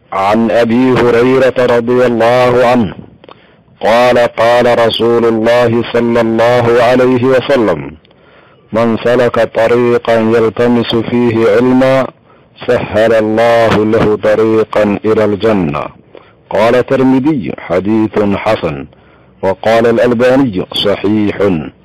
عن ابي هريره رضي الله عنه قال قال رسول الله صلى الله عليه وسلم من سلك طريقا يلتمس فيه علما سهل الله له طريقا الى الجنه قال الترمذي حديث حسن وقال الالباني صحيح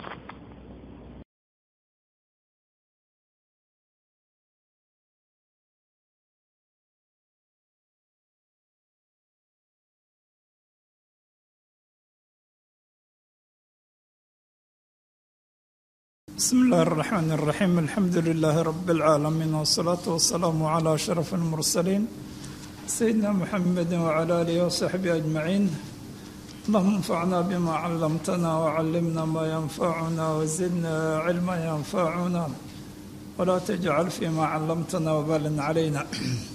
بسم الله الرحمن الرحيم الحمد لله رب العالمين والصلاة والسلام على أشرف المرسلين سيدنا محمد وعلى آله وصحبه أجمعين اللهم انفعنا بما علمتنا وعلمنا ما ينفعنا وزدنا علما ينفعنا ولا تجعل فيما علمتنا وبالا علينا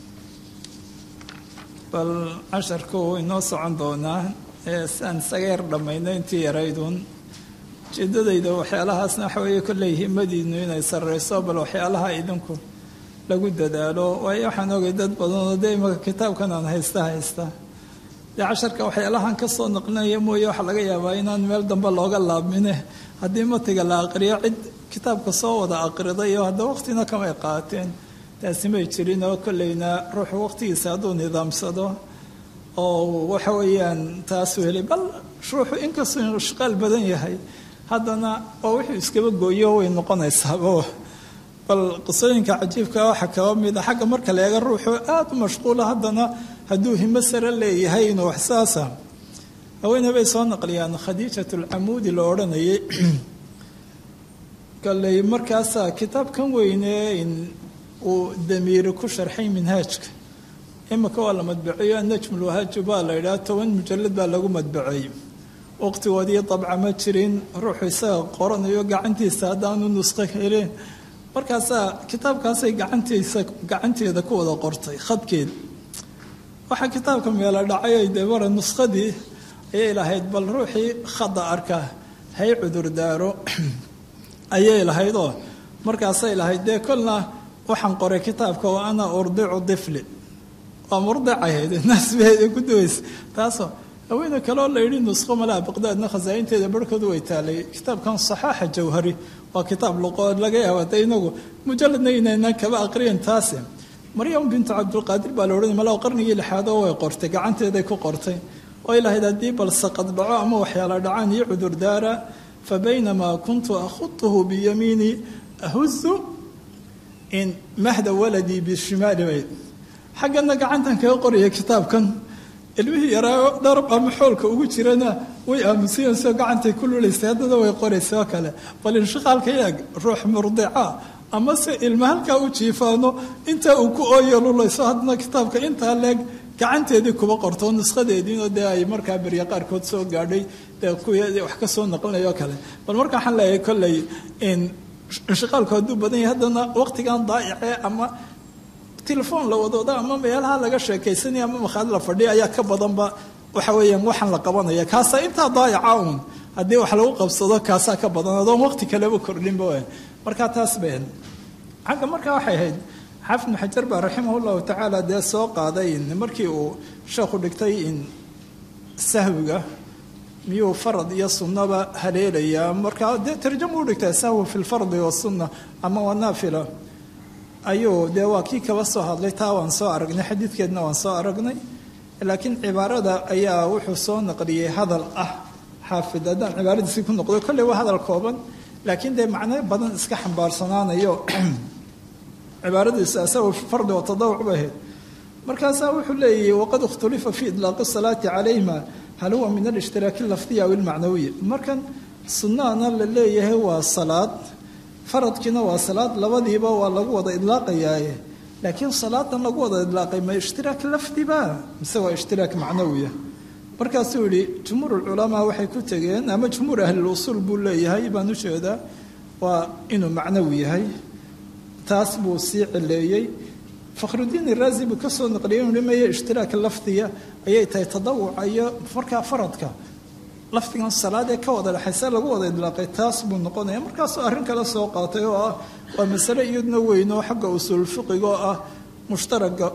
bal casharku wuu inoo socon doonaa ee saan sageer dhammayno intii yarayduun ujeedadayda waxyaalahaasna waxa weeye kolley himadiinu inay sarreyso bal waxyaalaha idinku lagu dadaalo waayo waxaan ogay dad badanoo dee imaka kitaabkan aan haysta haysta dee casharka waxyaalahan ka soo naqlinaya mooye waxaa laga yaabaa inaan meel dambe looga laabmine haddii matiga la aqriyo cid kitaabka soo wada aqriday oo hadda waqtina kamay qaateen taasi may jirin oo kolleyna ruuxu waqtigiisa hadduu nidaamsado oo waxa weeyaan taasuu helay bal ruuxu inkastuu inuu shaqaal badan yahay haddana oo wuxuu iskaba gooyo way noqonaysaabo bal qisooyinka cajiibka waxaa kaba mida xagga marka la eega ruuxu aada u mashquula haddana hadduu himo sare leeyahay inuu wax saasa haweeney bay soo naqliyaan khadiijat alcamuudi la odhanayay kalley markaasaa kitaabkan weyne in uu damiiri ku sharxay minhaajka imika waa la madbaceeyo najmulwahaaju baa la yidhaha toban mujalad baa lagu madbaceeyey waqtigoodii dabca ma jirin ruuxu isaga qoranayo gacantiisa haddaanu nusqo helin markaasaa kitaabkaasay gacantiisa gacanteeda ku wada qortay khadkeed waxaa kitaabka meelo dhacay dee mara nuskhadii ayay lahayd bal ruuxii khada arka hay cudurdaaro ayay lahayd oo markaasay lahayd dee kolna waxaan qoray kitaabka wa ana urdicu difli waa murdicahayd naasbeeda ku duwaysa taasoo haweene kaleoo la yidhi nusqo malaha baqdaadna khasaa'inteeda barhkoodu way taalay kitaabkan saxaaxa jawhari waa kitaab luqood laga yaaba de inagu mujaladna inaynan kaba aqriyan taasi maryam bintu cabdulqaadir baa la odhanay malaha qarnigii lixaad oo way qortay gacanteeday ku qortay oy lahayd haddii bal saqad dhaco ama waxyaala dhacaan iyo cudurdaara fa baynamaa kuntu akhutuhu biyamiini ahuzu in mahda waladii bishimaali bayd xaggana gacantan kaga qoraya kitaabkan ilmihii yaraayo dharab ama xoolka ugu jirana way aamusayansoo gacantay ku lulaysay haddana way qoraysa oo kale bal inshaqaalka yaag ruux murdica ama se ilma halkaa u jiifaano intaa uu ku ooyo lulayso haddana kitaabka intaa leeg gacanteedii kuba qorto nushadeediinoo dee ay markaa berya qaarkood soo gaadhay dee kuwii wax ka soo naqlinayoo kale bal marka waxaan leeyahay kolley inshaqaalku hadduu badan yahay haddana waqtigan daa'icee ama telefoon la wadooda ama meelaha laga sheekaysanaya ama makhaad la fadhiya ayaa ka badanba waxa weeyaan waxaan la qabanaya kaasaa intaa daayaca uun haddii wax lagu qabsado kaasaa ka badan adoon waqti kaleba kordhinba w markaa taas bay ahayd xagga markaa waxay ahayd xaafid maxajar baa raximah llahu tacaala dee soo qaaday markii uu sheekhu dhigtay in sahwiga miyuu farad iyo sunnaba haleelayaa markaa dee tarjama u dhigtaa sahwi fi lfardi wasunna ama wanaafila ayuu dee waa kii kaba soo hadlay taa waan soo aragnay xadiidkeedna waan soo aragnay laakiin cibaarada ayaa wuxuu soo naqliyey hadal ah xaafid haddaan cibaaradiisii ku noqdo kolley waa hadal kooban laakiin dee macno badan iska xambaarsanaanayo cibaaradiisu asagu fardi oo tadawuc bay ahayd markaasaa wuxuu leeyahy waqad ikhtulifa fi idlaaqi salaati calayhima hal huwa min alishhtiraaki lafdiya aw ilmacnawiya markan sunnahana la leeyahay waa salaad faradkiina waa salaad labadiiba waa lagu wada idlaaqayaaye laakiin salaadan lagu wada idlaaqay ma ishtiraak lafdiba mise waa ishtiraak macnawiya markaasuu yihi jumhuur culamaa waxay ku tegeen ama jumhuur ahlilusuul buu leeyahay baan ujeedaa waa inuu macnawi yahay taas buu sii cileeyey fakhrudiin iraazi buu ka soo naqliyay inu maya ishtiraak lafdiya ayay tahay tadawuca iyo markaa faradka lafdigan salaad ee ka wada dhexaysa lagu wada idlaaqay taas buu noqonaya markaasuu arrin kale soo qaatay oo ah waa masale iyaduna weyn oo xagga usuul fiqiga oo ah mushtaraga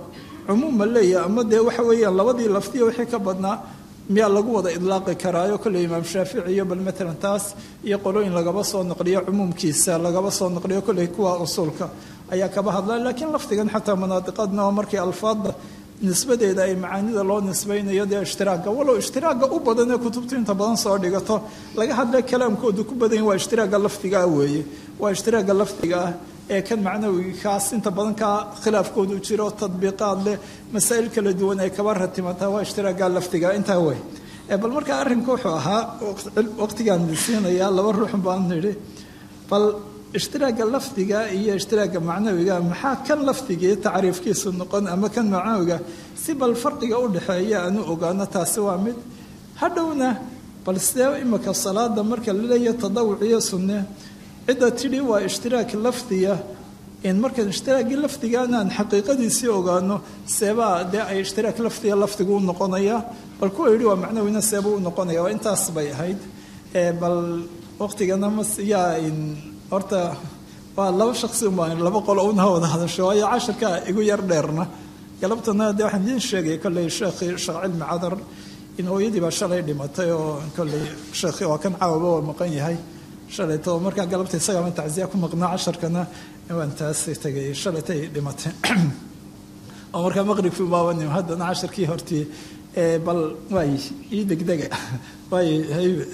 cumuuma leeyahay ama dee waxa weeyaan labadii laftiya wixii ka badnaa miyaa lagu wada idlaaqi karaayo kolley imaam shaafici iyo bal matalan taas iyo qolooyin lagaba soo naqliyo cumuumkiisa lagaba soo naqliyo kolley kuwa usuulka ayaa kaba hadla laakiin lafdigan xataa manaadiqadna oo markii alfaadda nisbadeeda ay macaanida loo nisbaynayo dee ishtiraaga walow ishtiraaga u badan ee kutubtu inta badan soo dhigato laga hadla kalaamkoodu ku badan waa ishtiraaga lafdigaa weeye waa ishtiraaga lafdiga ah ee kan macnawikaas inta badan kaa khilaafkoodu jiro tadbiiqaad leh masaa'il kala duwan ay kaba ratimataa waa ishtiraaga lafdiga intaa wey bal markaa arrinku wuxuu ahaa waqtigaan siinayaa laba ruux baan nidhi bal ishtiraaga lafdiga iyo ishtiraaga macnawiga maxaa kan lafdigii tacriifkiisu noqon ama kan macnawiga si bal farqiga u dhexeeya aanu ogaano taasi waa mid hadhowna bal sidee imika salaada marka laleeyahay tadawuc iyo sunne cidda tidhi waa ishtiraak lafdiya in markaan ishtiraagii lafdigaana aan xaqiiqadiisii ogaano seebaa dee ay ishtiraak lafdiga lafdigu u noqonaya bal kuwa yidhi waa macnawina seebuu u noqonaya waa intaas bay ahayd bal waqtigana mas yaa horta waa laba shaqsi umbaan laba qolo una wada hadasho waayo cashirka igu yar dheerna galabtana dee waxaan idiin sheegay kolley sheekhii sheekh cilmi cadar in hooyadii baa shalay dhimatay oo kolley sheekhii waa kan caawaba waa maqan yahay shalayto markaa galabta isagaama tacsiya ku maqnaa casharkana waan taas tegay shalaytay dhimatay oo markaa maqribkii baabanim haddana casharkii hortii bal waay ii degdega waay haybe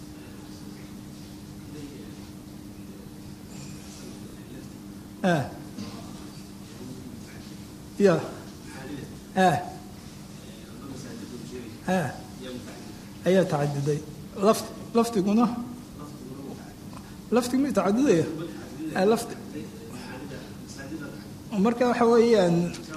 ya ayaa tacaduday laf lafdiguna laftigu ma tacadudaya lafti marka waxa weeyaan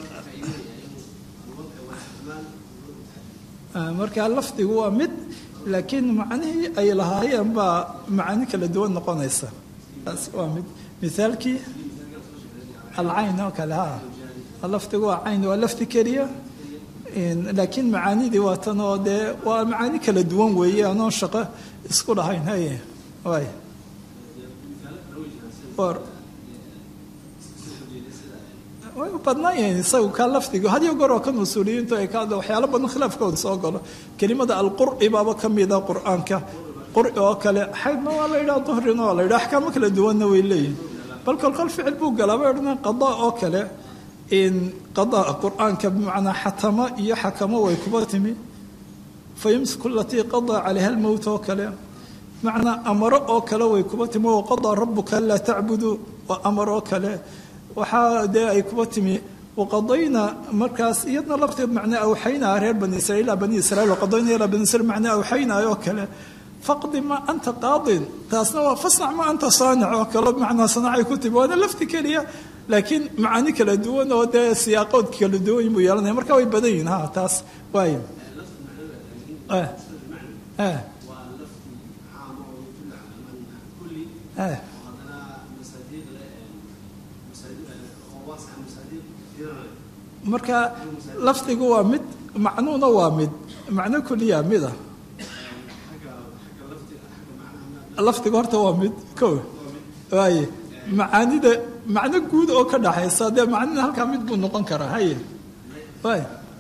marka lafdigu waa mid laakiin macnihii ay lahaayeen baa macaani kala duwan noqonaysa taas waa mid mithaalkii alcayn oo kale ha lafdigu waa cayn waa lafdi keliya laakiin macaanidii waa tan oo dee waa macaani kala duwan weeye anoo shaqo isku dhahayn haye waay way u badnaan yahiin isagu kaa lafdiga had iyo goor oo kan usuuliyiintu ay ka hadla waxyaalo badan khilaafkooda soo galo kelimada alqur'i baaba ka mida qur'aanka qur'i oo kale xaydna waa la yidhaha duhrina waa la yidhaha axkaamo kala duwanna way leeyihin bal kolkol ficil buu galaa bay odhanaa qadaa oo kale in qadaa qur'aanka bimacnaa xatamo iyo xakamo way kuba timi fa yumsiku alatii qadaa calayha almowt oo kale macnaa amaro oo kale way kuba timi wa qadaa rabuka anlaa tacbudu waa amar oo kale waxaa dee ay kuba timi waqadayna markaas iyadna lafteed macnaa awxaynaa reer bani israiil ilaa bani israiil waqadayna ilaa bani israiil macnaa awxaynaa oo kale faqdi ma anta qaadin taasna waa fasnac ma anta saanic oo kale macnaa sanacay ku timi waana lafti keliya laakiin macaani kala duwan oo dee siyaaqood kala duwan buu yeelanaya marka way badan yihin ha taas waay marka lafdigu waa mid macnuuna waa mid macno kuliya mida lafdiga horta waa mid ko waaye macaanida macno guud oo ka dhaxaysa dee macnina halkaa mid buu noqon karaa haye waay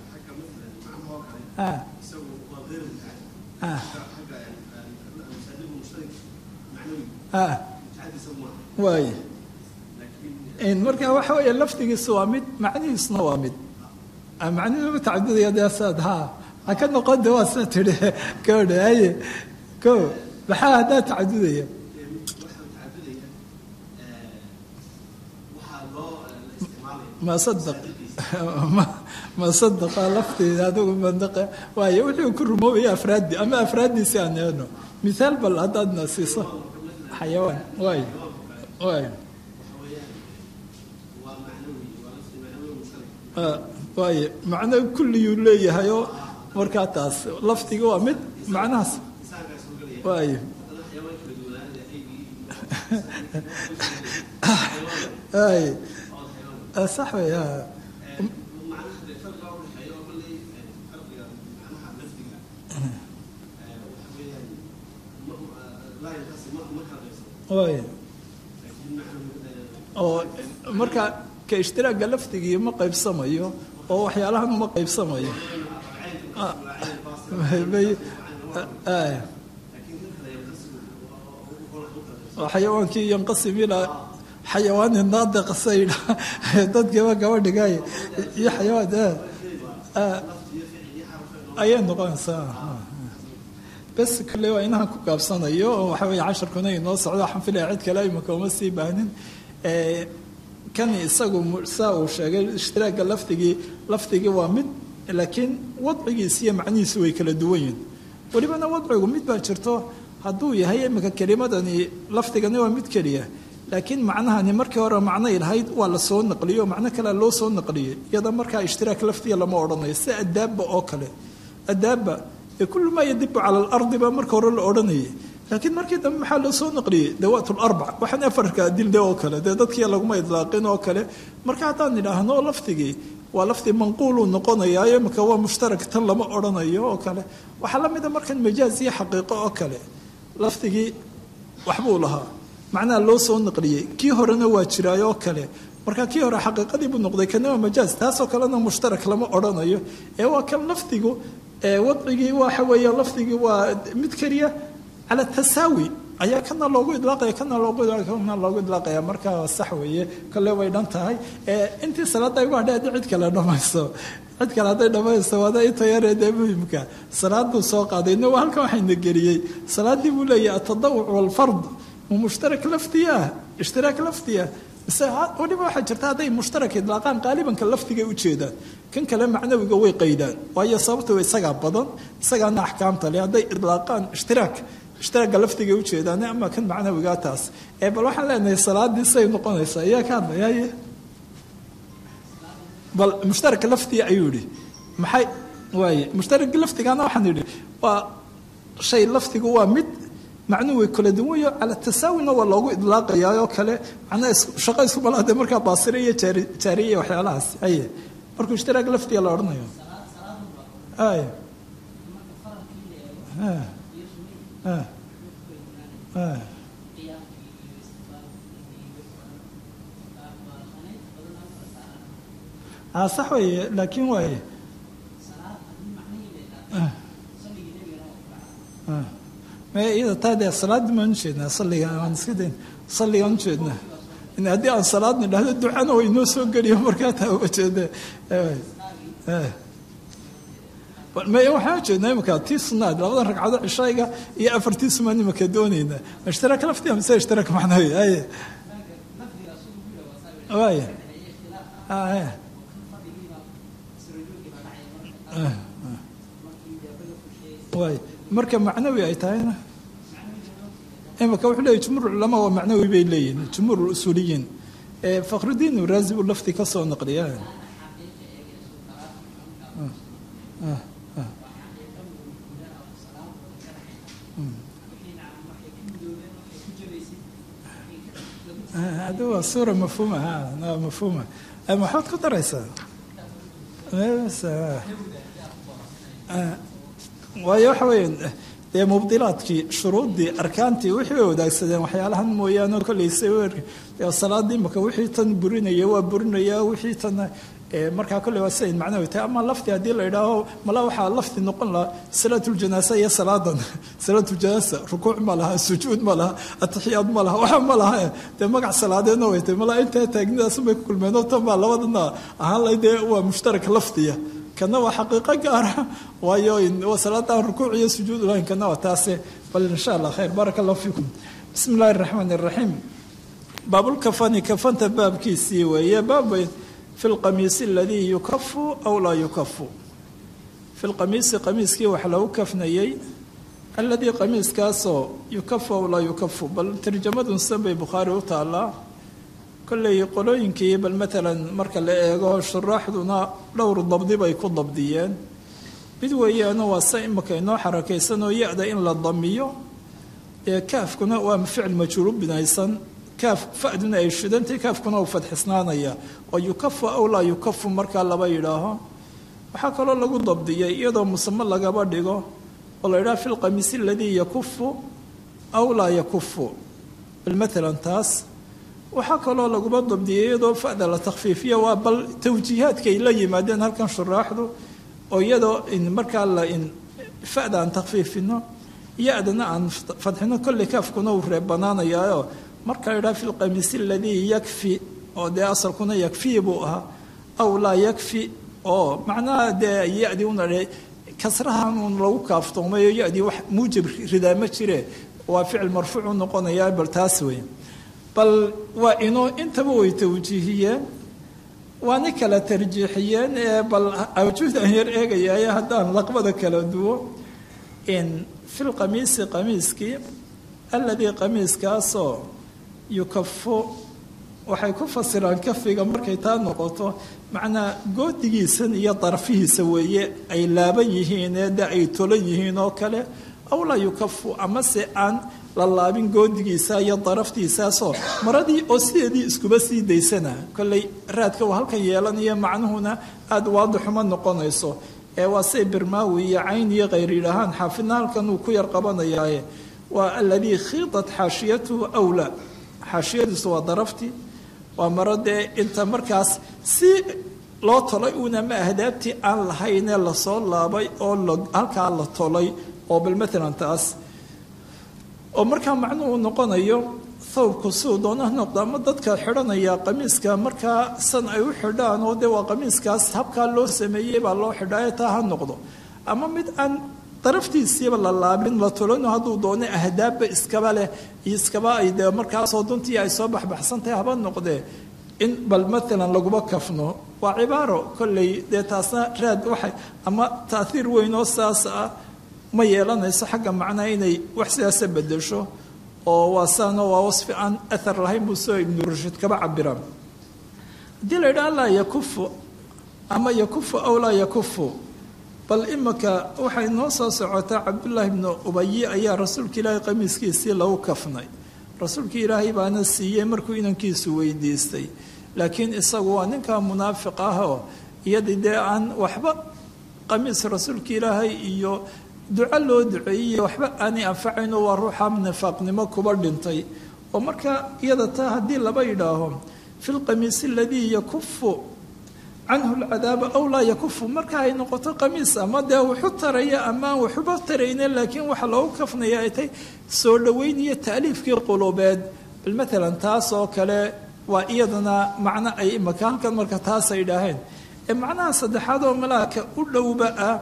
waay marka waxa weeye lafdigiisa waa mid macnihiisuna waa mid macnihiisuma tacadudaya dee saad ha ha ka noqon de waa saa tidhi gabadha haye ko maxaa haddaa tacadudaya ma sadaq ma sadaqa lafteeda adigu mandaqa waayo wuxuu ku rumoobaya afraaddi ama afraaddiisi aan eeno mithaal bal haddaadna siiso xayawaan waayo waayo waaye macno kulliyuu leeyahayoo markaa taas lafdiga waa mid macnahaas waaye waaye sax wey waaye oo marka ka ishtiraaga lafdigii ma qaybsamayo oo waxyaalahan uma qaybsamayo xayawaankii yanqasim ilaa xayawaani naadiq saydha dadkiiba gabadhigaay iyo xayawaan ayay noqonaysaa bes kale waa inahan ku gaabsanayo oo waxa weeye casharkuna inoo socdo waxaan filaya cid kale imika uma sii baahnin kan isagu saa uu sheegay ishtiraaga lafdigii lafdigii waa mid laakiin wadcigiisi iyo macnihiisi way kala duwan yihin welibana wadcigu mid baa jirto hadduu yahay imika kelimadani lafdigani waa mid keliya laakiin macnahani markii hore macnay lahayd waa la soo naqliyo macno kalea loo soo naqliyey iyada markaa ishtiraak lafdiga lama odhanayo si adaaba oo kale adaaba ee kullu maa yadibu cala alardi baa marka hore la odhanayay laakiin markii dambe maxaa loo soo naqliyey dawaat larbac waxaan afarka dilde oo kale dee dadkii laguma idlaaqin oo kale marka haddaan idhaahno lafdigii waa lafdi manquuluu noqonayaayo imika waa mushtarak tan lama odhanayo oo kale waxaa la mida markan majaaz iyo xaqiiqo oo kale lafdigii waxbuu lahaa macnaha loo soo naqliyey kii horena waa jiraayoo kale marka kii hore xaqiiqadii buu noqday kana waa majaaz taasoo kalena mushtarak lama odhanayo ee waa kan lafdigu wadcigii waxa weeye lafdigii waa mid keliya cala tasaawi ayaa kana loogu idlaaqaya kana loogu kana loogu idlaaqaya marka sax weeye kale way dhan tahay intii salaada igu hadhay haddii cid kale dhamayso cid kale hadday dhamayso waada inta yaree dee muhimka salaaduu soo qaaday no halkan waxayna geliyey salaadii buu leeyahay atadawuc walfard mu mushtarak lafdi ah ishtiraak lafdi ah mise weliba waxaa jirta hadday mushtarak idlaaqaan qaalibanka lafdigay ujeedaan kan kale macnawiga way qaydaan waayo sababta isagaa badan isagaana axkaamta leh hadday idlaaqaan ishtiraak ishtiraaga lafdigay ujeedaan ama kan macnawigaa taas ee bal waxaan leenahay salaadii say noqonaysaa ayaa ka hadlayaye bal mushtaraka lafdiga ayuu yihi maxay waaye mushtaraka lafdigana waxaan idhi waa shay lafdigu waa mid macnuhu way kala duwanyo cala tasaawina waa loogu idlaaqayaa oo kale macnaha shaqo isku malaade markaa baasire iyo jaari jaariye iyo waxyaalahaas aye markuu ishtiraag lafdiga la odhanayo ay a sax weeye laakiin waaye iyada taa dee salaadii maan ujeednaa salliga aan iska dayn salligaan ujeednaa in haddii aan salaad nidhahdo ducana way noo soo geliyo markaa taa uga jeeda waxaan ujeednaa imika tii sunaad labadan ragcado cishayga iyo afartii sumaan imika doonaynaa ishtiraak laftiga mise ishtiraak macnawi aye waaya waay marka macnawi ay tahayna imika wuxuu leeyahy jumhuur culamaa waa macnawi bay leeyihin jumhuur usuuliyiin fakhrudiin uraazi buu lafti ka soo naqliya hadi waa suura mafhuuma ha mafhuuma maxaad ku daraysaa waayo waxa weeye dee mubdilaadkii shuruuddii arkaantii wixii way wadaagsadeen waxyaalahan mooyaane kolleyse salaadii imaka wixii tan burinaya waa burinaya wixii tan markaa kolley waa sidayn macnawi tahay ama lafti haddii la idhaaho mala waxaa lafti noqon lahaa salaatuljanaasa iyo salaadan salaatuljanaasa rukuuc ma laha sujuud ma laha atixiyaad ma laha waxa ma laha dee magac salaadeedna way tahay mala intaa taagnidaasubay ku kulmeen oo tan baa labadana ahaan lahay dee waa mushtarak laftiya kana waa xaqiiqo gaara waayo waa salaadaan rukuuc iyo sujuud lahayn kana waa taase bal insha allah khayr baaraka allahu fiikum bismi illahi araxmaan araxiim baabulkafani kafanta baabkiisii weeye baabay fi lqamiisi aladii yukafu aw laa yukafu fi lqamiisi qamiiskii wax lagu kafnayey aladii qamiiskaasoo yukafu aw laa yukafu bal tarjamadun san bay bukhaari u taallaa kolley qolooyinkii bal maalan marka la eego shuraaxduna dhowr dabdi bay ku dabdiyeen mid weeyaana waa se imika inoo xarakaysanoo ya-da in la damiyo ee kaafkuna waa ficil majhuulu binaysan kaaf faduna ay shidantay kaafkuna uu fadxisnaanaya oo yukafu aw laa yukafu markaa laba yidhaaho waxaa kaloo lagu dabdiyay iyadoo musamo lagaba dhigo oo la yidhaha fi lqamiisi aladii yakufu aw laa yakufu bal maalan taas waxaa kaloo laguma dabdiyay iyadoo fa'da la takhfiifiya waa bal tawjiihaadka ay la yimaadeen halkan shuraaxdu oo iyadoo markaa la fa'da aan takhfiifino ya-dana aan fadxino kolley kaafkuna uu reebanaanayaayo marka la idhaha fi lqamiisi aladii yakfi oo dee asalkuna yakfii buu ahaa aw laa yakfi oo macnaha dee ya-dii una kasrahan uun lagu kaaftoomayo ya-dii wax muujib ridaa ma jire waa ficil marfuuc u noqonayaa bal taas wey bal waa inoo intaba way tawjiihiyeen waana kala tarjiixiyeen ee bal awjuudan yar eegayaaye haddaan laqbada kala duwo in fi lqamiisi qamiiskii alladii qamiiskaasoo yukafu waxay ku fasiraan kafiga markay taa noqoto macnaa goodigiisan iyo darfihiisa weeye ay laaban yihiin ee de ay tolan yihiin oo kale aw laa yukafu amase aan la laabin goodigiisa iyo daraftiisaasoo maradii oo sideedii iskuba sii daysana kolley raadka uu halkan yeelanayo macnuhuna aada waadixuma noqonayso ee waa say birmaawi iyo cayn iyo khayr yidhaahaan xaafidna halkan uu ku yar qabanayaaye waa aladii khiidat xaashiyatuhu awla xaashiyadiisu waa daraftii waa maro dee inta markaas si loo tolay uuna ma ahdaabtii aan lahaynee lasoo laabay oo halkaa la tolay oo bal maalan taas oo markaa macnuhu noqonayo thawbku siduu doona noqdo ama dadka xidhanaya qamiiska markaa san ay u xidhaan oo dee waa qamiiskaas habkaa loo sameeyey baa loo xidhaayo taa ha noqdo ama mid aan daraftiisiiba la laabin la tulano hadduu doono ahdaabba iskaba leh iyo iskaba ay dee markaasoo duntii ay soo baxbaxsantahay haba noqdee in bal maalan laguma kafno waa cibaaro kolley dee taasna raad waxay ama taaiir weyn oo saas ah ma yeelanayso xagga macnaa inay wax sidaasa bedesho oo waa saano waa wasfi aan athar lahayn buu soo ibnu rushid kaba cabiraan haddii la yidhaha laa yakufu ama yakufu aw laa yakufu bal imika waxay noo soo socotaa cabdullaahi bnu ubayi ayaa rasuulka ilaahay qamiiskiisii lagu kafnay rasuulka ilaahay baana siiyey markuu inankiisu weydiistay laakiin isagu waa ninka munaafiq ah oo iyadii dee aan waxba qamiis rasuulka ilaahay iyo duco loo duceeyey waxba aanay anfacayno waa ruuxa nifaaqnimo kuba dhintay oo marka iyada taa haddii laba yidhaaho fi lqamiisi aladii yakufu canhu lcadaaba aw laa yakufu marka ay noqoto qamiis ama dee wuxu taraya ama aan waxuba tarayne laakiin waxa loogu kafnaya ay tay soo dhoweyn iyo taaliifkii qulubeed bal maalan taas oo kale waa iyadana macno ay imaka halkan marka taas ay idhaaheen ee macnaha saddexaad oo malaaka u dhowba ah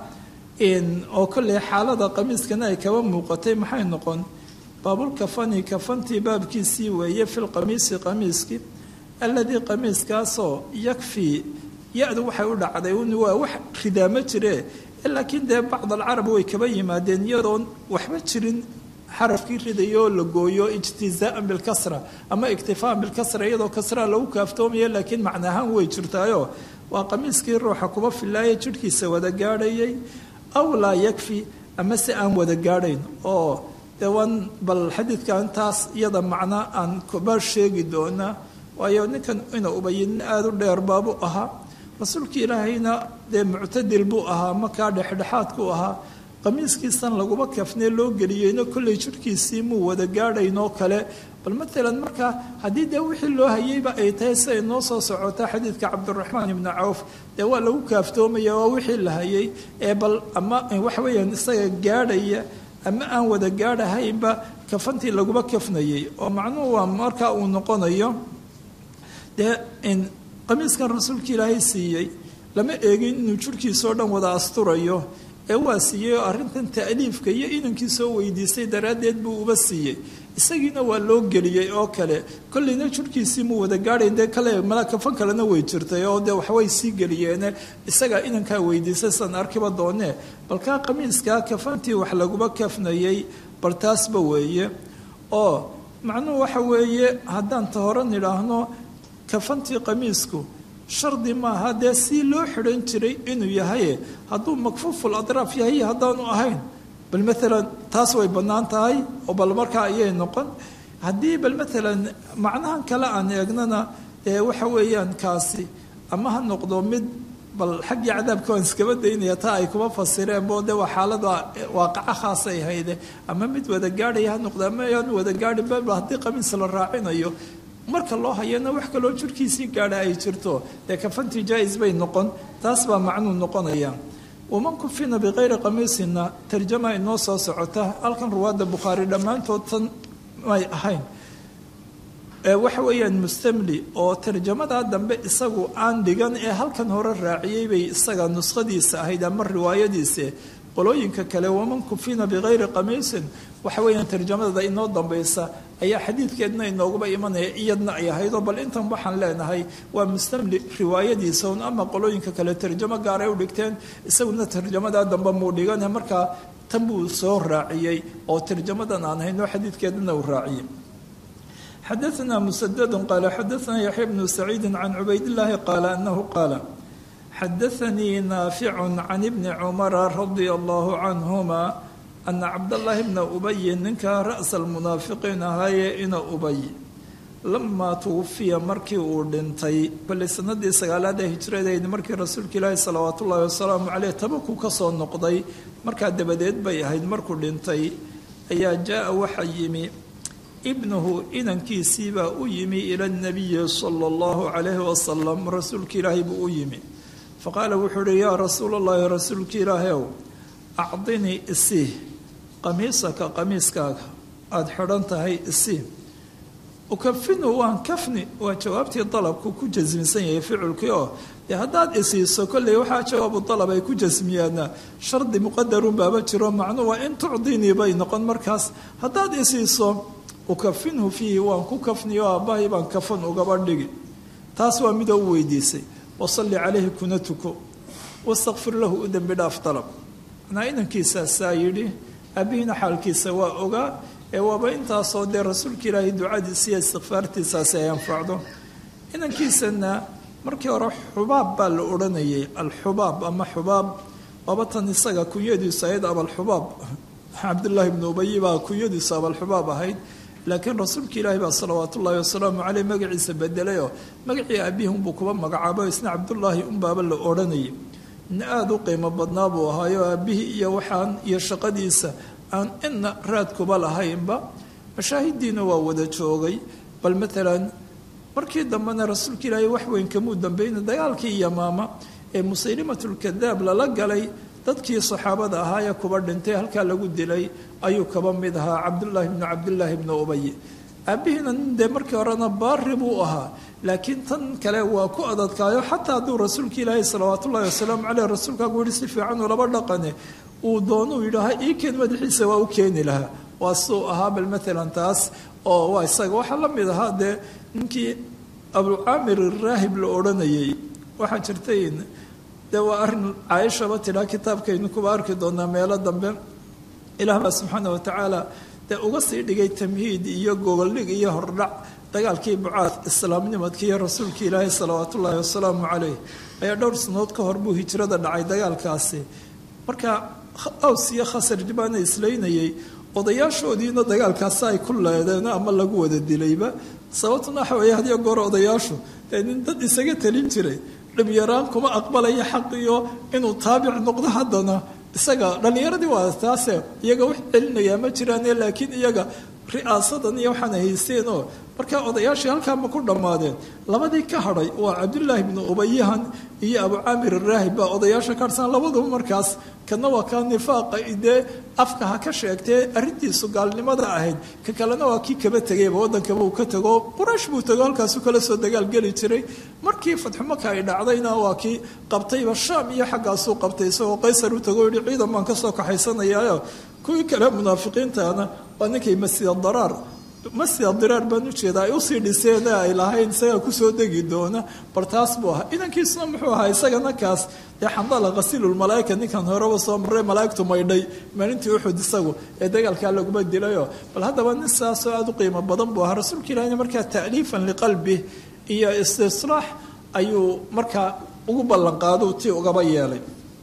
oo kolley xaalada qamiiskana ay kaba muuqatay maxay noqon baabulkafani kafantii baabkiisii weeye fi lqamiisi qamiiski alladii qamiiskaasoo yakfii ya-du waxay u dhacday waa wax ridaamo jire laakiin dee bacd alcarab way kaba yimaadeen iyadoon waxba jirin xarafkii ridayo la gooyo ijtizaaan bilkasra ama iktifaan bilkasra iyadoo kasraa lagu kaaftoomayo laakiin macna ahaan way jirtaayo waa qamiiskii ruuxa kuba filaaya jidhkiisa wada gaadhayay aw laa yakfi ama se aan wada gaadhayn oo dee waan bal xadiidkan taas iyada macno aan kuba sheegi doonaa waayo ninkan ina ubayin aada u dheer baabu ahaa rasuulka ilaahayna dee muctadil buu ahaa makaa dhexdhexaadku ahaa qamiiskiisan laguma kafnee loo geliyeyno kolley jidhkiisii muu wada gaadhaynoo kale bal maalan markaa haddii dee wixii loo hayeyba ay tahay siday noo soo socotaa xadiidka cabdiraxmaan ibni cawf dee waa lagu kaaftoomaya waa wixii la hayay ee bal ama waxa weeyaan isaga gaadhaya ama aan wada gaadhahaynba kafantii laguma kafnayay oo macnuhu waa markaa uu noqonayo dee qamiiskan rasuulka ilaahay siiyey lama eegin inuu jidhkiisao dhan wada asturayo ee waa siiyey oo arrintan ta'liifka iyo inankii soo weydiistay daraaddeed buu uba siiyey isagiina waa loo geliyey oo kale kolleyna jidhkiisii muu wada gaadhayn dee kale mala kafan kalena way jirtay oo dee waxbay sii geliyeene isagaa inankaa weydiistay san arkiba doonee balkaa qamiiskaa kafantii wax laguma kafnayay bal taasba weeye oo macnuhu waxa weeye haddaan ta hore nidhaahno kafantii qamiisku shardi maaha dee si loo xidhan jiray inuu yahay hadduu makfuuful adraaf yahay haddaanu ahayn bal maalan taas way bannaan tahay oo bal markaa ayay noqon haddii bal maalan macnahan kale aan eegnana ee waxa weeyaan kaasi ama ha noqdo mid bal xaggii cadaabka waan iskaba daynaya taa ay kuma fasireen bo de waa xaalada waaqaco khaasay hayde ama mid wada gaadhaya ha noqdo ama ayaan wada gaadhin ba haddii qamiis la raacinayo marka loo hayana wax kaloo jirkiisii gaadha ay jirto dee kafantii jaa-is bay noqon taas baa macnuu noqonaya waman kufina bikayri qamiisina tarjama inoo soo socota halkan ruwaadda bukhaari dhammaantood tan may ahayn waxa weeyaan mustamli oo tarjamadaa dambe isagu aan dhigan ee halkan hore raaciyey bay isaga nuskhadiisa ahayd ama riwaayadiisa qolooyinka kale waman kufina bikayri qamiisin waxa weeyaan tarjamadada inoo dambaysa ayaa xadiidkeedna inooguba imanaya iyadna ay ahaydoo bal intan waxaan leenahay waa mustamli riwaayadiisa un ama qolooyinka kale tarjamo gaaray u dhigteen isaguna tarjamadaa dambe muu dhigane markaa tan buu soo raaciyey oo tarjamadan aan hayno xadiidkeedana uu raaciyey xadaثna msdd qaala xadaثna yaxya bnu saciidi can cubayd اllahi qaala anahu qaala xadaثanii naafic can ibni cumara radia allahu canhuma ana cabdاllahi bna ubayi ninka ra'sa almunaafiqiin ahaaye ina ubay lamaa tuwafiya markii uu dhintay bali sanadii sagaalaad ee hijradeed markii rasuulka ilaahi salawaat ullahi wasalaamu caleyh tabaku ka soo noqday markaa dabadeed bay ahayd markuu dhintay ayaa jaa waxa yimi ibnuhu inankiisiibaa u yimi ila nabiyi sala allahu calayhi wasalam rasuulka ilaahay buu u yimi faqaala wuxuu uhi yaa rasuul allahi rasuulka ilaahayow acdinii isii qamiisaka qamiiskaaga aada xidhan tahay isii ukafinu waan kafni waa jawaabtii dalabku ku jasmisan yahay ficilkii oo dee haddaad isiiso kolley waxaa jawaabu dalab ay ku jasmiyaana shardi muqadarun baaba jiro macnuu waa in tucdinii bay noqon markaas haddaad isiiso ukafinhu fiihi waan ku kafniyo aabbahay baan kafan ugaba dhigi taas waa mida u weydiisay wasalli calayhi kuna tuko wastakfir lahu u dembi dhaaf dalab manaa inankiisaasaa yidhi aabihiina xaalkiisa waa ogaa ee waaba intaasoo dee rasuulka ilaahay ducadiisa iyo istikfaartiisaasi ay anfacdo inankiisana markii hore xubaab baa la odhanayay alxubaab ama xubaab waaba tan isaga kunyadiisu ahayd abalxubaab cabdullaahi bnu ubayi baa kunyadiisu abalxubaab ahayd laakiin rasuulka ilaahi baa salawaat ullaahi wasalaamu caleyh magaciisa bedelayoo magacii aabihi unbuu kuba magacaabo isna cabdullaahi unbaaba la odhanayay nin aada u qiimo badnaa buu ahaayo aabihii iyo waxaan iyo shaqadiisa aan ina raadkuba lahaynba mashaahidiina waa wada joogay bal maalan markii dambena rasuulka ilaahay wax weyn kamuu dambayna dagaalkii yamaama ee musaylimatulkadaab lala galay dadkii saxaabada ahaayee kuba dhintay halkaa lagu dilay ayuu kaba mid ahaa cabdullaahi bnu cabdillaahi bnu ubay aabihiina nin dee markii horena baari buu ahaa laakiin tan kale waa ku adadkaayo xataa hadduu rasuulka ilaahay salawaat ullahi wasalaamu caleyh rasuulkaagu yihi si fiicanuu laba dhaqane uu doonuu yidhaaha ii keen madaxiisa waa u keeni lahaa waa suu ahaa bal maalan taas oo waa isaga waxaa la mid ahaa dee ninkii abucaamir iraahib la odhanayay waxaa jirtay dee waa arrin caaishaba tidhaa kitaabkaynu kuba arki doonaa meelo dambe ilaah baa subxaana watacaala dee uga sii dhigay tamhiid iyo gogoldhig iyo hordhac dagaalkii bucaad islaamnimadkii iyo rasuulkii ilaahay salawaat ullaahi wasalaamu caleyh ayaa dhowr sanood ka hor buu hijrada dhacay dagaalkaasi marka aws iyo khasarj baana islaynayay odayaashoodiina dagaalkaasi ay ku leedeen ama lagu wada dilayba sababtuna waxa weeye hadiyo goor odayaashu dee nin dad isaga talin jiray dhibyaraan kuma aqbalaya xaq iyo inuu taabic noqdo haddana isaga dhallinyaradii waa taase iyaga wax celinayaa ma jiraane laakiin iyaga ri'aasadan iyo waxaana haysteen oo markaa odayaashii halkaama ku dhammaadeen labadii ka hadhay waa cabdullaahi bnu ubayahan iyo abucaamir araahib baa odayaasha ka harsan labaduba markaas kana waa kaa nifaaqa dee afka ha ka sheegtee arrintiisu gaalnimada ahayd ka kalena waa kii kaba tegayba waddankaba uu ka tego quraysh buu tego halkaasu kala soo dagaalgeli jiray markii fatxumaka ay dhacdayna waa kii qabtayba shaam iyo xaggaasuu qabtay isagoo qaysar u tago yihi ciidan baan kasoo kaxaysanayaayo kuwii kale munaafiqiintaana waa ninkay masjida daraar masjida diraar baan ujeedaa ay usii dhiseen ay lahayn isagaa kusoo degi doona bal taas buu ahaa idankiisuna muxuu ahaa isagana kaas dee xandala khasiilulmalaaika ninkan horeba soo marray malaaigtu maydhay maalintii uxud isagu ee dagaalkaa laguma dilayo bal haddaba nin saasoo aada u qiimo badan buu ahaa rasuulka ilahina markaa ta'liifan liqalbi iyo istislaax ayuu markaa ugu ballanqaado tii ugaba yeelay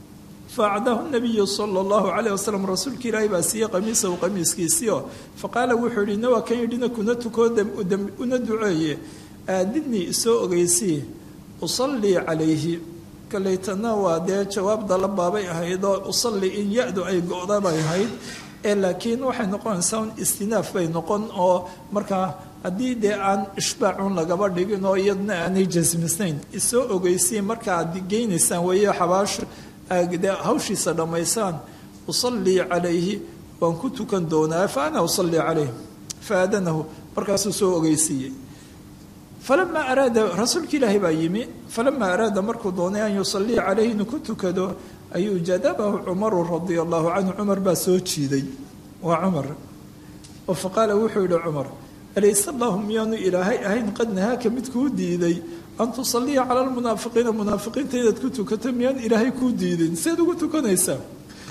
faacdahu nabiyu sala allahu calayh wasalam rasuulka ilaahay baa siiyey qamiisahu qamiiskiisiio faqaala wuxuu yihi nawaa kan yidhina kuna tukoo una duceeye aadidnii isoo ogeysii usallii calayhi kalaytana waa dee jawaab dalabaabay ahayd oo usalli in ya-du ay go-da bay ahayd ee laakiin waxay noqonaysaa un istinaaf bay noqon oo markaa haddii dee aan ishbaacun lagaba dhigin oo iyadna aanay jasmisnayn isoo ogeysiin marka aad geynaysaan weeye xabaasho dee hawshiisa dhammaysaan usallii calayhi waan ku tukan doonaa fa ana usallii calayh faadanahu markaasuu soo ogeysiiyey falamaa araada rasuulka ilaahi baa yimi falamaa araada markuu doonay an yusalliya calayhi inuu ku tukado ayuu jadabahu cumaru radia allahu canhu cumar baa soo jiiday waa cumar oo faqaala wuxuu yihi cumar alayse allahu miyaanu ilaahay ahayn qad nahaaka mid kuu diiday an tusalliya cala lmunaafiqiina munaafiqiinta inaad ku tukato miyaan ilaahay kuu diidin seed ugu tukanaysaa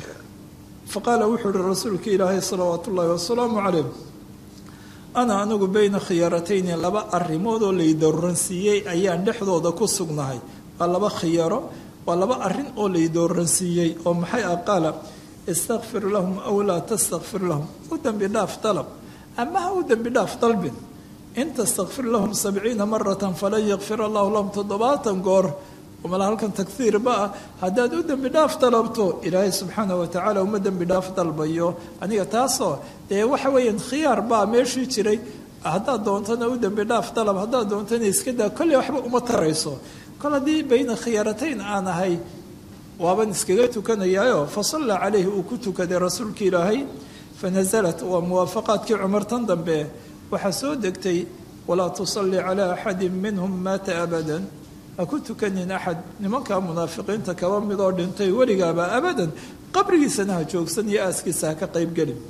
faqaala wuxuu yihi rasuulka ilaahay salawaatu ullaahi wasalaamu calayh ana anigu bayna khiyaaratayni laba arrimood oo laydooransiiyey ayaan dhexdooda ku sugnahay waa laba khiyaaro waa laba arrin oo laydooransiiyey oo maxay ah qaala istakfir lahum aw laa tastakfir lahum u dembi dhaaf dalab ama ha u dembi dhaaf dalbin in tastakfir lahum sabciina maratan falan yakfir allahu lahum toddobaatan goor mala halkan taghiirba ah haddaad u dembi dhaaf dalabto ilaahay subxaana watacaala uma dembi dhaaf dalbayo aniga taasoo dee waxa weeyaan khiyaar baa meeshii jiray haddaad doontana u dembi dhaaf dalab haddaad doontana iska daa kolley waxba uma tarayso kol haddii bayna khiyaaratayn aan ahay waaban iskaga tukanayaayo fasalla calayhi uu ku tukaday rasuulka ilaahay fanasalat waa muwaafaqaadkii cumar tan dambe waxaa soo degtay walaa tusalli calaa axadin minhum maata abadan ha ku tukanin axad nimanka munaafiqiinta kaba midoo dhintay weligaaba abadan qabrigiisana ha joogsan iyo aaskiisa ha ka qaybgelin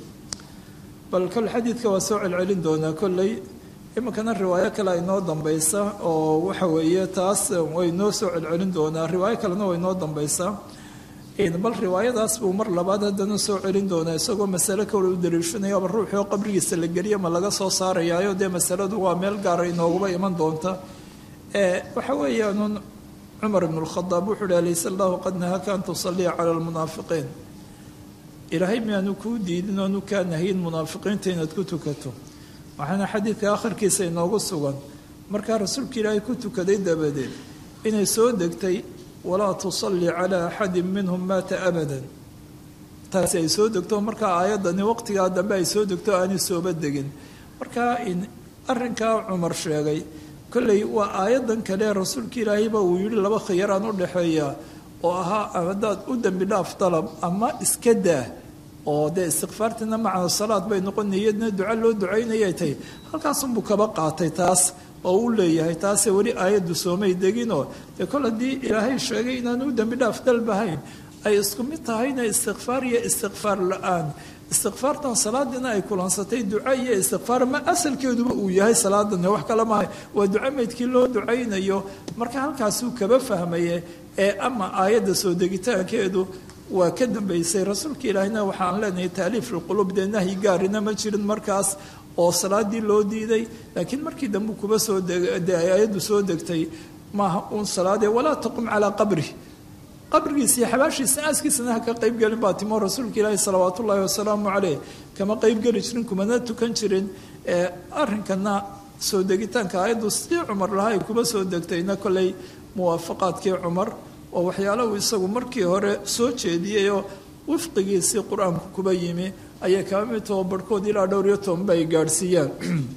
bal kol xadiidka waa soo celcelin doonaa kolley iminkana riwaayo kale inoo dambaysa oo waxa weeye taas way noo soo celcelin doonaa riwaayo kalena way noo dambaysaa bal riwaayadaas buu mar labaad haddana soo celin doonaa isagoo masale kale u daliishanayaba ruuxii oo qabrigiisa la geliya ma laga soo saarayaayo dee masaladu waa meel gaara inooguba iman doonta waxa weeyaan cumar ibn اlkhadaab wuxuu uhi alayse allahu qad nahaka an tusaliya cala lmunaafiqiin ilaahay miyaanu kuu diidin oonu kaa nahiyin munaafiqiinta inaad ku tukato waxaana xadiidka akhirkiisa inoogu sugan markaa rasuulka ilaahay ku tukaday dabadeed inay soo degtay walaa tusalli calaa axadin minhum maata abadan taasi ay soo degto markaa aayaddani waqtigaa dambe ay soo degto aanay sooba degin markaa arrinkaa cumar sheegay kolley waa aayadan kale rasuulka ilaahayba uu yihi laba khiyaraan u dhexeeya oo ahaa haddaad u dembi dhaaf dalab ama iska daa oo dee istikfaartina macna salaad bay noqon niyadna duca loo ducaynayay tahay halkaasunbuu kaba qaatay taas oo u leeyahay taase weli aayaddu soomay deginoo dee kol haddii ilaahay sheegay inaan u dembi dhaaf dalbahayn ay isku mid tahayna istikfaar iyo istikfaar la-aan istikfaartan salaadina ay kulansatay duca iyo istikfaar ma asalkeeduba uu yahay salaadan wax kale maaha waa duca meydkii loo ducaynayo marka halkaasuu kaba fahmaye ee ama aayadda soo degitaankeedu waa ka dambaysay rasuulka ilaahina waxaan leenahay taaliif lqulub dee nahyi gaarina ma jirin markaas oo salaadii loo diiday laakiin markii dambe kuba soo de aayaddu soo degtay maaha uun salaadee walaa taqum calaa qabri qabrigiisa iyo xabaashiisa aaskiisana ha ka qaybgelin baa timo rasuulka ilaahi salawaat ullaahi wasalaamu caleyh kama qaybgeli jirin kumana tukan jirin arrinkana soo degitaanka aayaddu sidii cumar lahaa ay kuba soo degtayna kolley muwaafaqaadkii cumar oo waxyaala uu isagu markii hore soo jeediyeyoo wifqigiisii qur-aanku kuba yimi ayay kaba mid taho barhkood ilaa dhowr iyo tobanba ay gaadhsiiyaan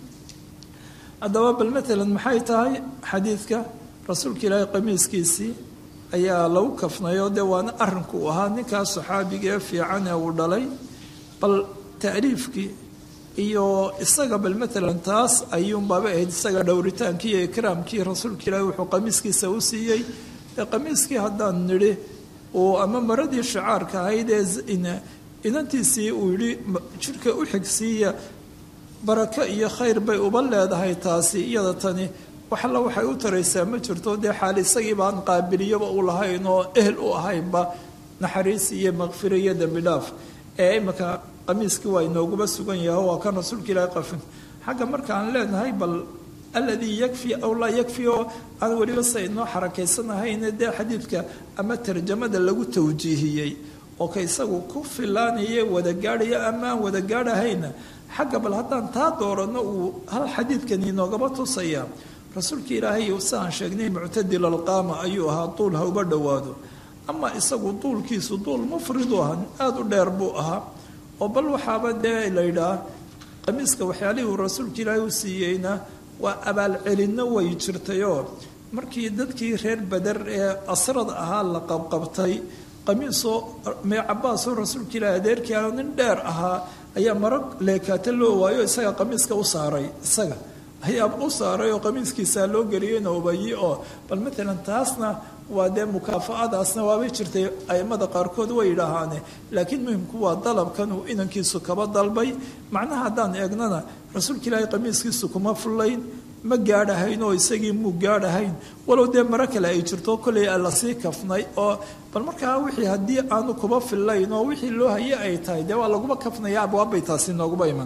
haddaba bal matalan maxay tahay xadiidka rasuulka ilaahi qamiiskiisii ayaa lagu kafnayo dee waana arrinku uu ahaa ninkaas saxaabiga ee fiican ee uu dhalay bal taaliifkii iyo isaga bal matalan taas ayuunbaaba ahayd isaga dhowritaankii iyo ikraamkii rasuulka ilaahi wuxuu qamiiskiisa u siiyey ee qamiiskii haddaan nidhi uu ama maradii shacaarka ahayd ee inantiisii uu yidhi jidhka u xigsiiya barako iyo khayr bay uba leedahay taasi iyada tani wax alla waxay u taraysaa ma jirto dee xaal isagii baan qaabiliyoba u lahayn oo ehel u ahaynba naxariis iyo makfiro iyo dembi dhaaf ee imika qamiiskii waa inooguba sugan yahay waa kan rasuulka ilaahi qafin xagga markaan leenahay bal alladii yakfi aw laa yakfi oo aan weliba sa inoo xarakaysanahayn dee xadiidka ama tarjamada lagu tawjiihiyey oo ka isagu ku filaanaya wada gaadhaya ama aan wada gaadhahayna xagga bal haddaan taa dooranno uu hal xadiidkani inoogaba tusaya rasuulka ilaahay siaan sheegnay muctadil alqaama ayuu ahaa duul ha uba dhowaado ama isagu duulkiisu duul mufridu ahaa aada u dheer buu ahaa oo bal waxaaba dee la yidhaah qamiiska waxyaalihii uu rasuulka ilaahay u siiyeyna waa abaalcelinno way jirtayoo markii dadkii reer beder ee asrada ahaa la qabqabtay qamiisoo mee cabaasoo rasuulka ilaahay adeerkii ah nin dheer ahaa ayaa maro leekaata loo waayo isaga qamiiska u saaray isaga ayaa u saaray oo qamiiskiisaa loo geliyey noobayi oo bal matalan taasna waa dee mukaafa-adaasna waabay jirtay aimada qaarkood way yidhaahaane laakiin muhimku waa dalabkan uu inankiisu kaba dalbay macnaha haddaan eegnana rasuulka ilaahay qamiiskiisu kuma fullayn ma gaadhahayn oo isagii muu gaadhahayn walow dee maro kale ay jirto kolley lasii kafnay oo bal markaa wixii haddii aanu kuba fillayn oo wixii loo haye ay tahay dee waa laguma kafnaya abwaabbay taasi nooguba iman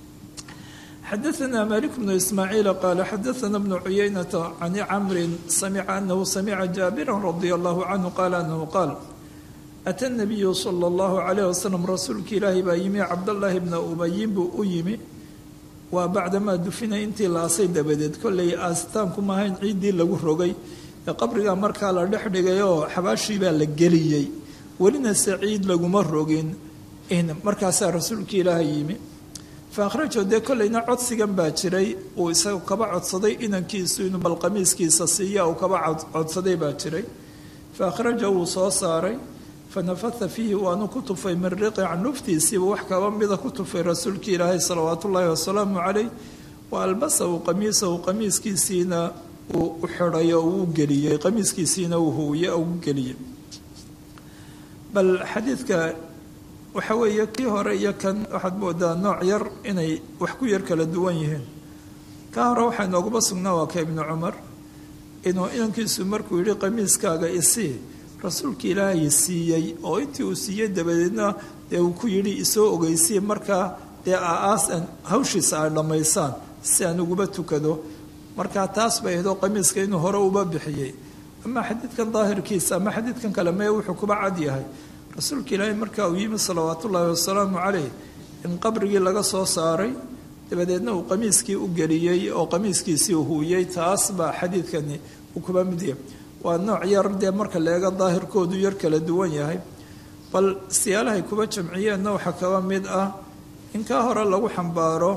xadaثna malik bnu ismaaciil qaala xadaثna bnu cuyaynata can camri samica anahu samica jaabira radi allahu canhu qaala anahu qaal ata nabiyu sala اllahu alayh wasalam rasuulka ilaahi baa yimi cabdallaahi bna ubayin buu u yimi waa bacdamaa dufina intii la asay dabadeed kollay aastaanku maahayn ciiddii lagu rogay ee qabrigaa markaa la dhex dhigay oo xabaashii baa la geliyey welina se ciid laguma rogin markaasaa rasuulka ilaahay yimi fa akhrajo dee kollayna codsigan baa jiray uu isaga kaba codsaday inankiisu inuu bal qamiiskiisa siiya uu kaba codsaday baa jiray fa akhraja wuu soo saaray fanafata fiihi waanu ku tufay min riqi canuftiisiiba wax kaba mida ku tufay rasuulkii ilaahay salawaatu ullaahi wasalaamu calayh wa albasahu qamiisahu qamiiskiisiina uu u xidhay oo uu geliyey qamiiskiisiina uu huwiye oo u geliyey bal xadiidka waxa weeye kii hore iyo kan waxaad moodaa nooc yar inay wax ku yar kala duwan yihiin ka hore waxaa nooguba sugnaa waa ka ibnu cumar inuu inankiisu markuu yidhi qamiiskaaga isii rasuulka ilaahay siiyey oo intii uu siiyey dabadeedna dee uu ku yidhi isoo ogeysiye markaa dee aaas hawshiisa ay dhammaysaan si aan uguba tukado markaa taas bay ahayd oo qamiiska inuu hore uba bixiyey ama xadiidkan daahirkiisa ama xadiidkan kale mee wuxuu kuba cad yahay rasuulka ilaahay markaa uu yimi salawaatu ullaahi wasalaamu calayh in qabrigii laga soo saaray dabadeedna uu qamiiskii u geliyey oo qamiiskiisii u huuyey taas baa xadiidkani uu kuba mid yahay waa nooc yar dee marka leega daahirkoodu yar kala duwan yahay bal siyaalahay kuba jamciyeenna waxaa kaba mid ah in kaa hore lagu xambaaro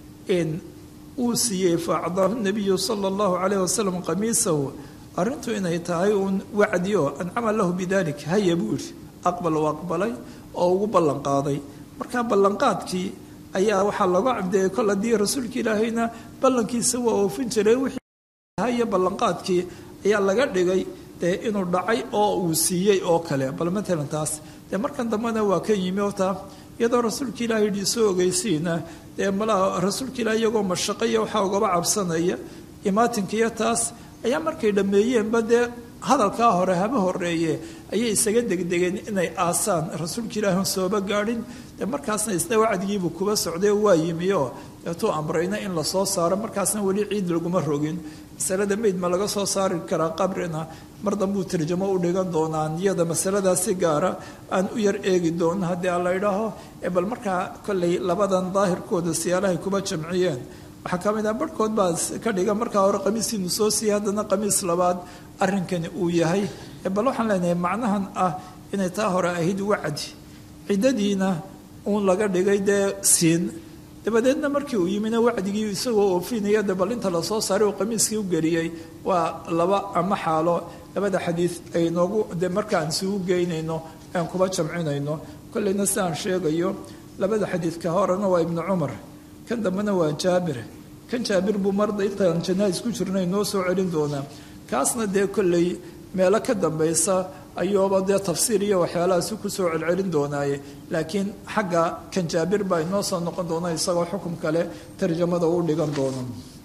in uu siiyey faacdaahu nabiyu sala allahu calayh wasalam qamiisahu arrintu inay tahay uun wacdi oo ancama lahu bidalik haya buu yidhi aqbal uu aqbalay oo ugu ballanqaaday markaa ballanqaadkii ayaa waxaa laga cabdeeyey kol haddii rasuulka ilaahayna ballankiisa waa oofin jiray wixii haya ballanqaadkii ayaa laga dhigay dee inuu dhacay oo uu siiyey oo kale bal matalan taas dee markan dambena waa ka yimi oo taa iyadoo rasuulka ilaahay yidhi soo ogeysiina dee malaha rasuulka ilaah iyagoo mashaqaya waxaa ugaba cabsanaya imaatinkiiyo taas ayaa markay dhammeeyeenba dee hadalkaa hore haba horeeye ayay isaga degdegeen inay aasaan rasuulka ilaahun sooba gaadhin dee markaasna isna wacdigiibuu kuba socday waa yimi oo deetuu amrayna in lasoo saaro markaasna weli ciid laguma rogin masalada meyd ma laga soo saari karaa qabrina mar dambuu tarjamo u dhigan doonaa niyada masaladaasi gaara aan u yar eegi doono haddii aan la idhaaho bal markaa kollay labadan daahirkooda siyaalahay kuba jamciyeen waxaa ka mid ah barhkood baa ka dhiga markaa hore qamiisiinu soo siiyey haddana qamiis labaad arrinkani uu yahay bal waxaan leenahay macnahan ah inay taa hore ahayd wacdi ciddadiina uun laga dhigay dee siin dabadeedna markii uu yimina wacdigii isagoo oofinaya de bal inta lasoo saaray uu qamiiskii u geliyey waa laba ama xaalo labada xadiid ay noogu de markaan isugu geynayno aan kuba jamcinayno kollayna sidaan sheegayo labada xadiid ka horena waa ibnu cumar kan dambena waa jaabir kan jaabir buu marda intaan janaa isku jirnay noo soo celin doonaa kaasna dee kolley meelo ka dambaysa ayuuba dee tafsiir iyo waxyaalahaasi kusoo celcelin doonaaye laakiin xagga kan jaabir baa inoo soo noqon doona isagoo xukum kale tarjamada u dhigan doono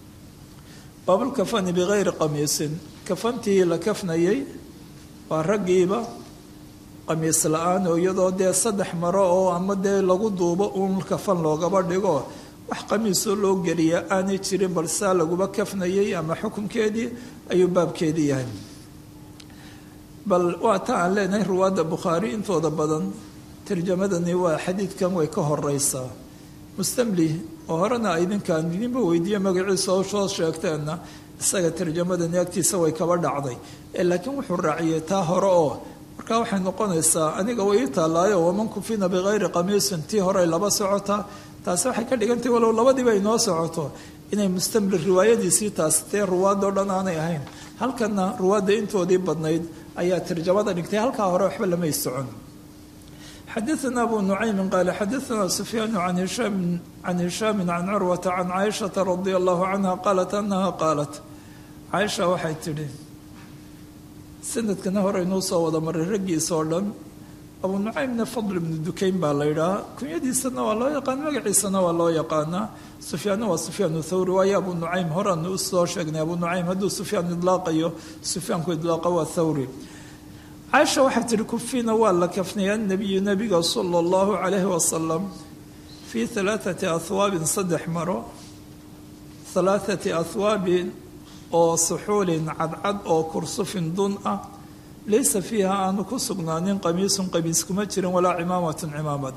baabulkafani bikayri qamiisin kafantii la kafnayey waa raggiiba qamiis la-aan oo iyadoo dee saddex maro oo ama dee lagu duubo uun kafan loogaba dhigo wax qamiisoo loo geliya aanay jirin bal saa laguba kafnayey ama xukunkeedii ayuu baabkeedii yahay bal waa ta aan leenahay ruwaadda bukhaari intooda badan tarjamadani waa xadiidkan way ka horeysaa mustamli oo horena idinkaan idinba weydiiye magaciisa oo soo sheegteenna isaga tarjamadani agtiisa way kaba dhacday laakiin wuxuu raaciyey taa hore oo markaa waxay noqonaysaa aniga way ii taallaayo waman kufina bikayri qamiisin tii horey laba socotaa taasi waxay ka dhigantahy walow labadiiba ay noo socoto inay mustamlir riwaayadiisii taas tee ruwaadoo dhan aanay ahayn halkanna ruwaadda intoodii badnayd ayaa tarjamada dhigtay halkaa hore waxba lamay socon xadaثna abu nucaymin qaala xadaثna sufyaanu can hishaam can hishaami can curwata can caaishaةa radi allahu canha qaalat anaha qaalat caaisha waxay tidhi sanadkana hore inuu soo wada maray raggiisa oo dhan abu nucaymna fadl ibnu dukayn baa la yidhahaa kunyadiisana waa loo yaqaan magaciisana waa loo yaqaanaa sufyaanna waa sufyaan thawri waayo abu nucaym horeanu usoo sheegnay abu nucaym hadduu sufyaan idlaaqayo sufyaanku idlaaqa waa thawri caaisha waxay tihi kufina waa la kafnay annabiyu nabiga sala allahu calayhi wasalam fii halaathati ahwaabin saddex maro halaathati ahwaabin oo suxuulin cadcad oo kursufin dun ah laysa fiiha aanu ku sugnaanin qamiisun qamiis kuma jirin walaa cimaamatun cimaamad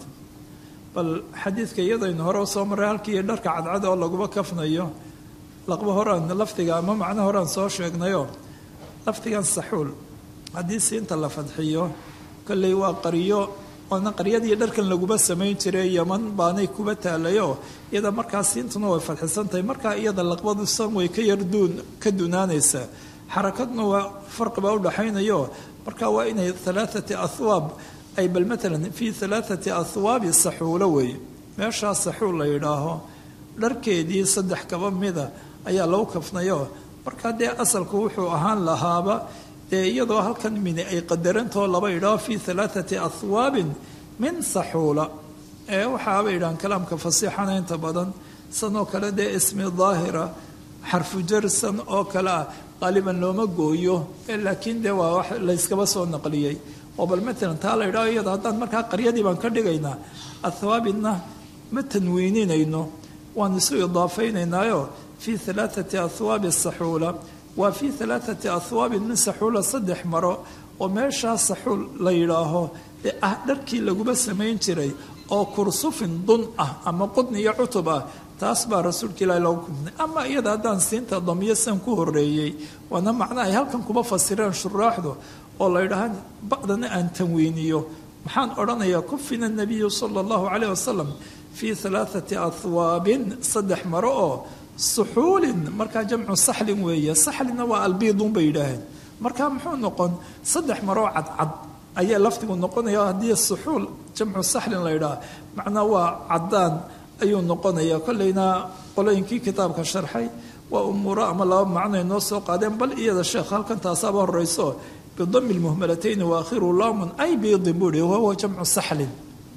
bal xadiidka iyadaynu hore soo marray halkii dharka cadcad oo laguba kafnayo laqba horaan lafdiga ama macno horaan soo sheegnayo lafdigan saxuul haddii siinta la fadxiyo kolley waa qaryo oona qaryadii dharkan laguba samayn jiray yaman baanay kuba taalayo iyada markaa siintuna way fadxisan tahay markaa iyada laqbadu san way ka yar duun ka dunaanaysaa xarakadna waa farqibaa udhaxaynayo marka waa inay alaaati ahwaab ay bal maalan fii alaaati ahwaabi saxuulo weeye meeshaa saxuul la yidhaaho dharkeedii saddex kaba mida ayaa lagu kafnayo markaa dee asalku wuxuu ahaan lahaaba dee iyadoo halkan mini ay qadarantao laba yidhaaho fii alaaati ahwaabin min saxuula ee waxaaba yidhahaan kalaamka fasiixana inta badan sanoo kale dee ismi daahira xarfu jarsan oo kale ah qaaliban looma gooyo laakiin dee waa wax layskaba soo naqliyey oo bal maalan taa la yidhaho iyada haddaan markaa qaryadii baan ka dhigaynaa ahwaabinna ma tanwiininayno waan isu idaafaynaynaayo fii alaaati ahwaabi saxuula waa fii alaaati ahwaabin min saxuula saddex maro oo meeshaa saxuul la yidhaaho ee ah dharkii laguba samayn jiray oo kursufin dun ah ama qudni iyo cutub ah taas baa rasuulka ilaahi loogu kumnay ama iyada haddaan siinta damiyo san ku horeeyey waana macna ay halkan kuba fasireen shuraaxdu oo la yidhaaha ba'dana aan tanwiiniyo maxaan odhanayaa kufina nabiyu sala allahu calayh wasalam fii alaaati ahwaabin saddex maro oo suxuulin markaa jamcu saxlin weeye saxlinna waa albiidun bay yidhaaheen marka muxuu noqon saddex maroo cadcad ayaa lafdigu noqonaya haddii suxuul jamcu saxlin la yidhaha macnaa waa caddaan ayuu noqonaya kolleyna qolooyinkii kitaabka sharxay waa umuuro ama laba macnoay noo soo qaadeen bal iyada sheekh halkan taasaaba horeyso bidami lmuhmalatayni waakhiru lamun ay biidin buu hi wahuwa jamcu saxlin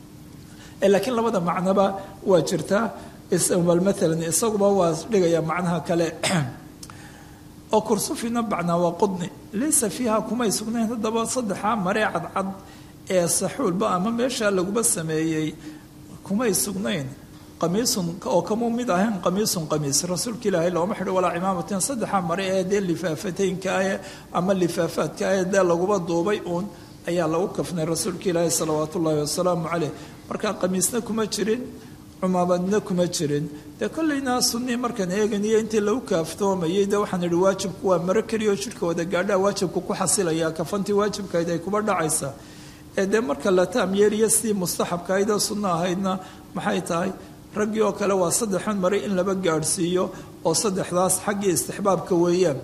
laakiin labada macnoba waa jirtaa bal maalan isaguba waa dhigaya macnaha kale oo kursufina bacnaa waa qudni laysa fiiha kumay sugnayn haddaba saddexaa maree cadcad ee saxuulba ama meeshaa laguba sameeyey kumay sugnayn qamiisun oo kamuu mid ahayn qamiisun qamiis rasuulka ilaahay looma xidho walaa cimaamatin saddexa mare ee dee lifaafataynkaah ama lifaafaadkaah dee laguba duubay uun ayaa lagu kafnay rasuulka ilaahi salawaat ullaahi wasalaamu caleyh marka qamiisna kuma jirin cumaamadna kuma jirin dee kolleynaa sunnii markaan eeganiyo intii lagu kaaftoomayay dee waxaan idhi waajibku waa maro keliyaoo jidhka wada gaadhaa waajibku ku xasilayaa kafantii waajibkahayd ay kuba dhacaysaa ee dee marka la taam yeeriya sidii mustaxabkahaydee sunno ahaydna maxay tahay raggii oo kale waa saddexan mare in laba gaadhsiiyo oo saddexdaas xaggii istixbaabka weeyaan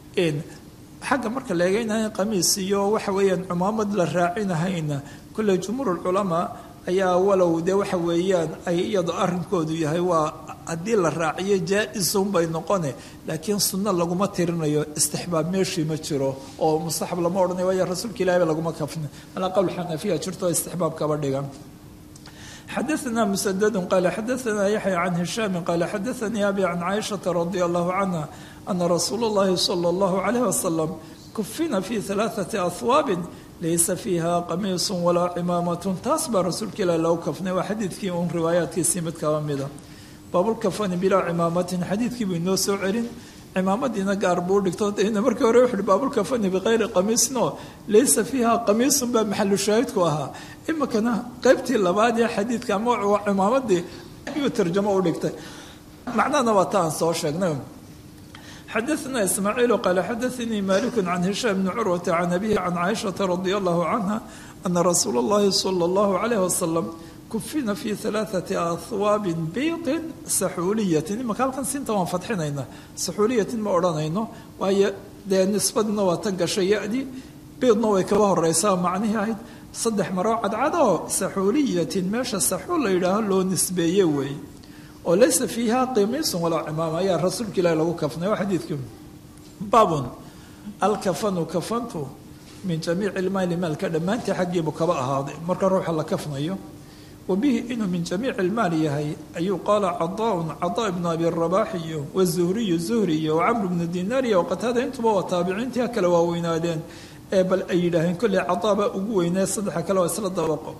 xagga marka la eegaynahay qamiis iyo waxa weeyaan cumaamad la raacinahayna kolley jumhuurulculamaa ayaa walow dee waxa weeyaan ay iyado arrinkoodu yahay waa haddii la raaciyo jaa-isun bay noqone laakiin sunno laguma tirinayo istixbaab meeshii ma jiro oo mustaxab lama odhanayo waayo rasuulka ilahi ba laguma kafna alaa qowl xanafiya jirto istixbaab kaba dhigan xadaثna msdd qala xadaثna yaxya can hishaami qala xadaثanii abi can caaishaةa radi allahu canha ana rasuul اllahi salى اllahu عalayh wasalam kufina fi ثalaaثaةi ahwaabi laysa fiiha qamiisu walaa cimaamaة taas baa rasuulka ilah logu kafnay waa xadiidkii un riwaayaatkiisii mid kaba mida baabulkafani bilaa cimaamatin xadiidkii buu inoo soo celin cimaamadiina gaar buu dhigto dna markii hore wuxuuhi baabulkafani bikayri qamiisno laysa fiiha qamiisun baa maxalu shaahidku ahaa imikana qaybtii labaad ee xadiidka ama cimaamadii ayuu tarjamo u dhigtay macnahana waa ta aan soo sheegnay xadaثna ismaaciilu qaala xadaثanii maliku can hishaam bni curwata can abihi can caaishaةa radi allahu canha ana rasuula اllahi salى اllahu عalayh wasalam kufina fi alaaثati ahwaabin biidin saxuuliyatin imaka halkan siinta waan fadxinaynaa saxuuliyatin ma odhanayno waayo dee nisbadina waa tan gashay ya-di biidna way kaba horeysaa macnihii ahayd saddex maroo cadcadoo saxuuliyatin meesha saxuul la yidhaaho loo nisbeeye weeye oo laysa fiiha qimiisun walaa cimaama ayaa rasuulka ilaahi lagu kafnay waa xadiidkii baabun alkafanu kafantu min jamiici ilmaali maalka dhammaantii xaggiibu kaba ahaaday marka ruuxa la kafnayo wa bihi inuu min jamiici ilmaali yahay ayuu qaala cadaaun cadaa ibnu abi rabaax iyo wazuhriyu zuhri iyo wacamru bnu dinaar iyo waqataada intuba waa taabiciintii kale waaweynaadeen ee bal ay yidhaaheen kolley cadaaba ugu weynee saddexa kale waa isla dabaqo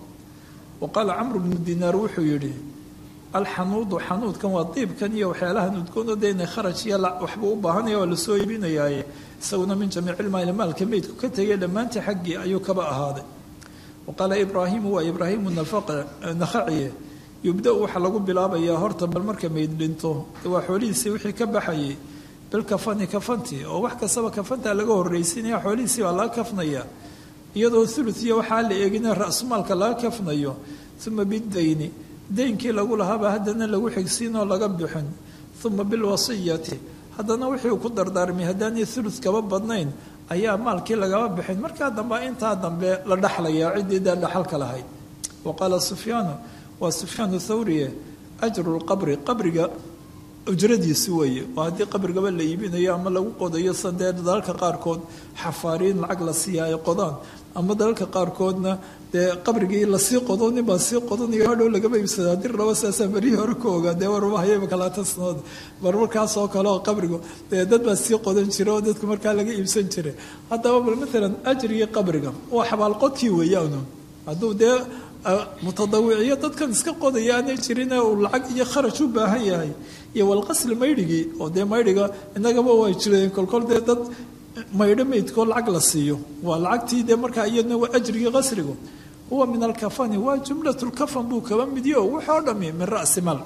wa qaala camru bnu dinaar wuxuu yidhi alxanuudu xanuudkan waa diibkan iyo waxyaalahan udgoon de inay kharaj iyo waxba u baahanaya waa lasoo iibinayaaye isaguna min jamiicilmaali maalka meydku ka tegay dhammaantii xaggii ayuu kaba ahaaday wa qaala ibraahimu waa ibraahimu nakhaciye yubda-u waxaa lagu bilaabayaa horta bal marka meyd dhinto waa xoolihiisii wixii ka baxayay bilkafani kafanti oo wax kastaba kafantaa laga horreysinaya xoolihiisii baa laga kafnaya iyadoo thuluth iyo waxaa la eegina ra-sumaalka laga kafnayo uma bidayni daynkii lagu lahaaba haddana lagu xigsiinoo laga bixin uma bilwasiyati haddana wixii uu ku dardaarmay haddaanay thuluth kaba badnayn ayaa maalkii lagaba bixin markaa dambe intaa dambe la dhaxlayaa ciddii dee dhaxalka lahayd wa qaala sufyaanu waa sufyaanu thawriye ajru lqabri qabriga ujradiisi weeye oo haddii qabrigaba la iibinayo ama lagu qodayo sandee dalalka qaarkood xafaariin lacag la siiya ay qodaan ama dalalka qaarkoodna dee qabrigii lasii qodo nin baa sii qodanayo hadhow lagama iibsada haddii rabo saasaa berihii hore ka ogaa dee warmahayaba kalaatan sanood mar markaasoo kale oo qabrigu dee dad baa sii qodan jira oo dadku markaa laga iibsan jiray haddaba bal maalan ajrigii qabriga waa xabaalqodkii weeyaanu hadduu dee mutadawiciyo dadkan iska qodaya aanay jirin uu lacag iyo kharaj u baahan yahay iyo walqasli maydhigii oo dee maydhiga inagaba way jireen kolkol dee dad maydho meydkoo lacag la siiyo waa lacagtii dee markaa iyadna waa ajrigii qasrigu huwa min alkafani waa jumlatlkafan buu kaba midiyo wuxoo dhami min ra'si mal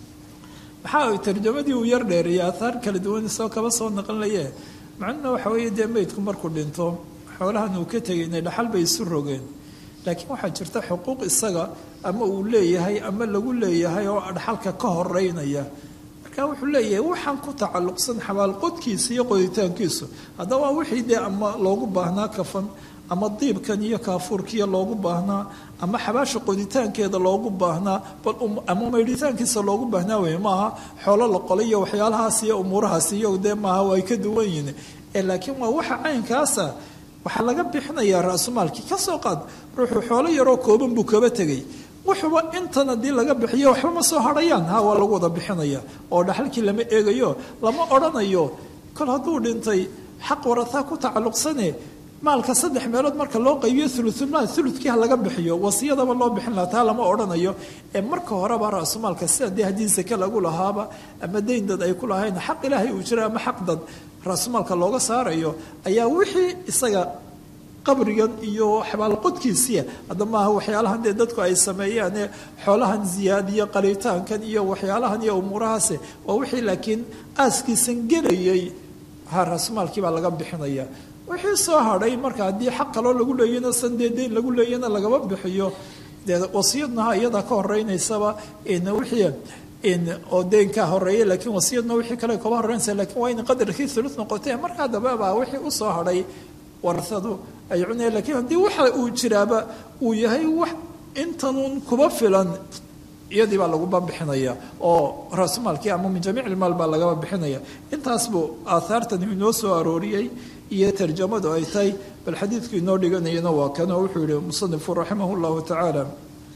maxaa tarjamadii uu yar dheereeyay aathaar kala duwan isoo kaba soo naqanlaye macnuhuna waxa weeye dee meydku markuu dhinto xoolahan uu ka tegay inay dhaxal bay isu rogeen laakiin waxaa jirta xuquuq isaga ama uu leeyahay ama lagu leeyahay oo dhaxalka ka horeynaya marka wuxuu leeyahay waxaan ku tacalluqsan xabaalqodkiisa iyo qoditaankiisu haddaba waa wixii dee ama loogu baahnaa kafan ama diibkan iyo kaafuurkiiyo loogu baahnaa ama xabaasha qoditaankeeda loogu baahnaa bal ama maydhitaankiisa loogu baahnaa wey maaha xoolo la qolay iyo waxyaalahaas iyo umuurahaas iyo dee maaha way ka duwan yihin laakiin waa waxa caynkaasa waxaa laga bixinayaa ra-sumaalkii ka soo qaad ruuxuu xoolo yaroo kooban buu kaba tegay wuxuuba intan haddii laga bixiyo waxba ma soo hadhayaan ha waa lagu wada bixinaya oo dhaxalkii lama eegayo lama odhanayo kol hadduu dhintay xaq warataa ku tacalluqsane maalka saddex meelood marka loo qaybiyo ulumaal ulukii ha laga bixiyo wasiyadaba loo bixin laha taa lama odhanayo ee marka horeba ra-sumaalka sida dee haddii sake lagu lahaaba ama dayn dad ay ku lahayn xaq ilaahay uu jira ama xaq dad ra-sumaalka looga saarayo ayaa wixii isaga qabrigan iyo xabaalqodkiisiya hadda maaha waxyaalahan dee dadku ay sameeyaane xoolahan ziyaadiyo qalitaankan iyo waxyaalahan iyo umuurahaase waa wixii laakiin aaskiisan gelayay ha ra-sumaalkii baa laga bixinaya wixii soo hadhay marka haddii xaq kaloo lagu leeyana san dee dayn lagu leeyana lagama bixiyo dee wasiyadnaha iyadaa ka horeynaysaba wixii oo deynkaa horeeya laakiin wasiyadna wixii kale kaba horeynaysa lakiin waa in qadarkii thuluth noqotee markaa dambebaa wixii usoo hadhay warasadu ay cunaya lakiin haddii waxa uu jiraaba uu yahay wax intanuun kuba filan iyadii baa laguba bixinaya oo raasumaalkii ama min jamiic ilmaal baa lagaba bixinaya intaas buu aathaartan inoo soo arooriyey iyo tarjamadu ay tahay bal xadiidku inoo dhiganayana waa kanoo wuxuu yihi musanifu raximah llahu tacaala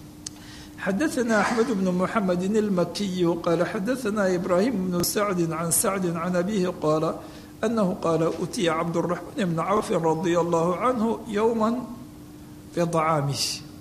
xadaثna أxmed bn mحamedi الmakiyu qaala xadaثna ibrahim bnu sacdi can sacdi can abihi qaala anahu qaala utiya cabdالرaحmaan bn cawfi radia allahu canhu yowma biطacaamih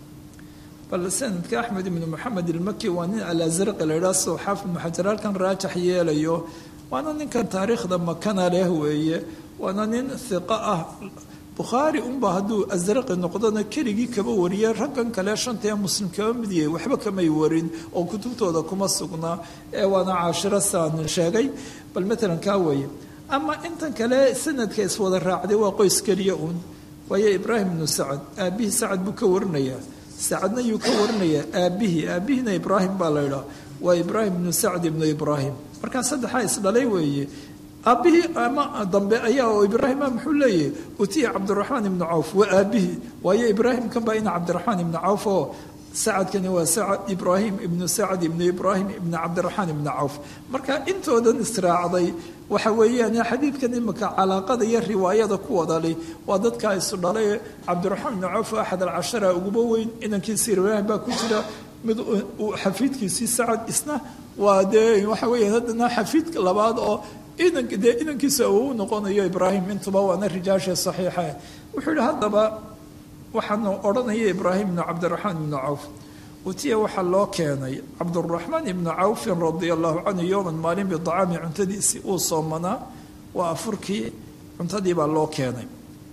bal sanadka axmed ibn moxamed ilmaki waa nin alazraqi la idhaha soo xaafid ibnu xajar halkan raajax yeelayo waana ninkan taariikhda makana leh weeye waana nin hiqo ah bukhaari unba hadduu asraqi noqdona keligii kaba wariyay raggan kale shanta ee muslim kaba mid yahay waxba kamay warin oo kutubtooda kuma sugnaa ee waana caashiro saan sheegay bal matalan kaa weeye ama intan kale sanadka iswada raacday waa qoys keliya uun waayo ibraahim ibnu sacad aabihii sacad buu ka warinayaa sacadna yuu ka warinaya aabbihii aabihiina ibraahim baa la ydhaa waa ibraahim ibnu sacd ibnu ibraahim markaa saddexaa isdhalay weeye aabbihii ama dambe ayaa oo ibraahima muxuu leeyahy utiya cabdiraxmaan ibnu cawf waa aabbihii waayo ibraahim kan baa ina cabdiraxmaan ibnu cawf oo sacadkani waa sacad ibraahim ibnu sacd ibnu ibraahim ibnu cabdiraxmaan ibnu cawf marka intoodan israacday waxa weeyaan xadiidkan imika calaaqada iyo riwaayada ku wadali waa dadkaa isu dhalay cabdiraxmaan ibnu cawf axad alcashara uguba weyn inankiisi ibraahim baa ku jira mid xafiidkiisii sacad isna waa dee waxa weya haddana xafiid labaad oo inan dee inankiisa uu noqonayo ibraahim intuba waana rijaasha saxiixa wuxuu yihi haddaba waxaanu odhanaya ibraahim ibnu cabdiraxmaan ibnu cawf utiya waxaa loo keenay cabduraxmaan ibnu cawfin radia allahu canhu yowman maalin bidacaami cuntadiisii uu soomanaa waa afurkii cuntadii baa loo keenay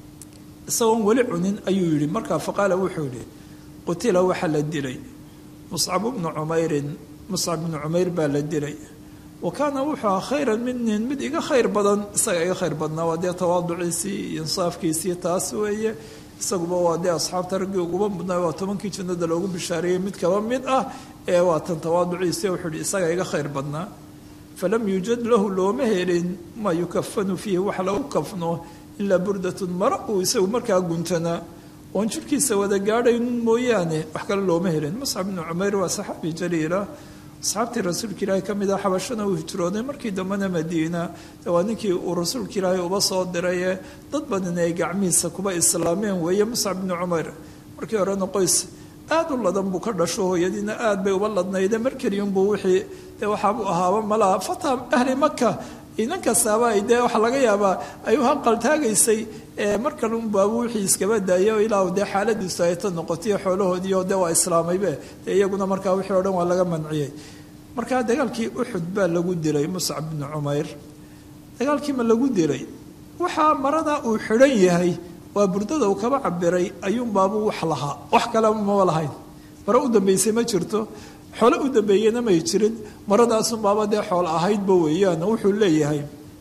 isagoon weli cunin ayuu yidhi markaa faqaala wuxuu yihi qutila waxaa la dilay muscab bnu cumeyrin muscab bnu cumeyr baa la dilay wa kaana wuxuu aha khayran minin mid iga khayr badan isaga iga khayr badnaa waa dee tawaaduciisii iyo insaafkiisii taas weeye isaguba waa dee asxaabta raggii uguba mudnaa waa tobankii jannada loogu bishaareeyey mid kaba mid ah ee waa tan tawaaduciisii wuxuu ihi isaga iga khayr badnaa falam yuujad lahu looma helin maa yukafanu fiihi wax lagu kafno ilaa burdatun mara uu isagu markaa guntanaa oon jirkiisa wada gaadhaynun mooyaane wax kale looma helin muscab bnu cumeyr waa saxaabi jaliila asxaabtii rasuulka ilaahay ka mid ah xabashana uu hijrooday markii dambena madiina waa ninkii uu rasuulka ilaahay uba soo dirayee dad badan ay gacmihiisa kuba islaameen weeye muscab bnu cumeyr markii horena qoys aad u ladan buu ka dhasho hooyadiina aad bay uba ladnayde mar keliyunbuu wixii dee waxaabuu ahaaba malaha fata ahli maka inan kastaaba ay dee waxaa laga yaabaa ay u hanqaltaagaysay mar kale unbaabu wixii iskaba daayay ilaa dee xaaladiisu ay ta noqotiyo xoolahoodii oo dee waa islaamaybe dee iyaguna markaa wixii o dhan waa laga manciyey markaa dagaalkii uxud baa lagu dilay muscab bnu cumeyr dagaalkii ma lagu dilay waxaa marada uu xidhan yahay waa burdada uu kaba cabiray ayuunbaabuu wax lahaa wax kale maba lahayn mare u dambeysay ma jirto xoole u dambeeyena may jirin maradaasunbaaba dee xool ahaydba weeyaan wuxuu leeyahay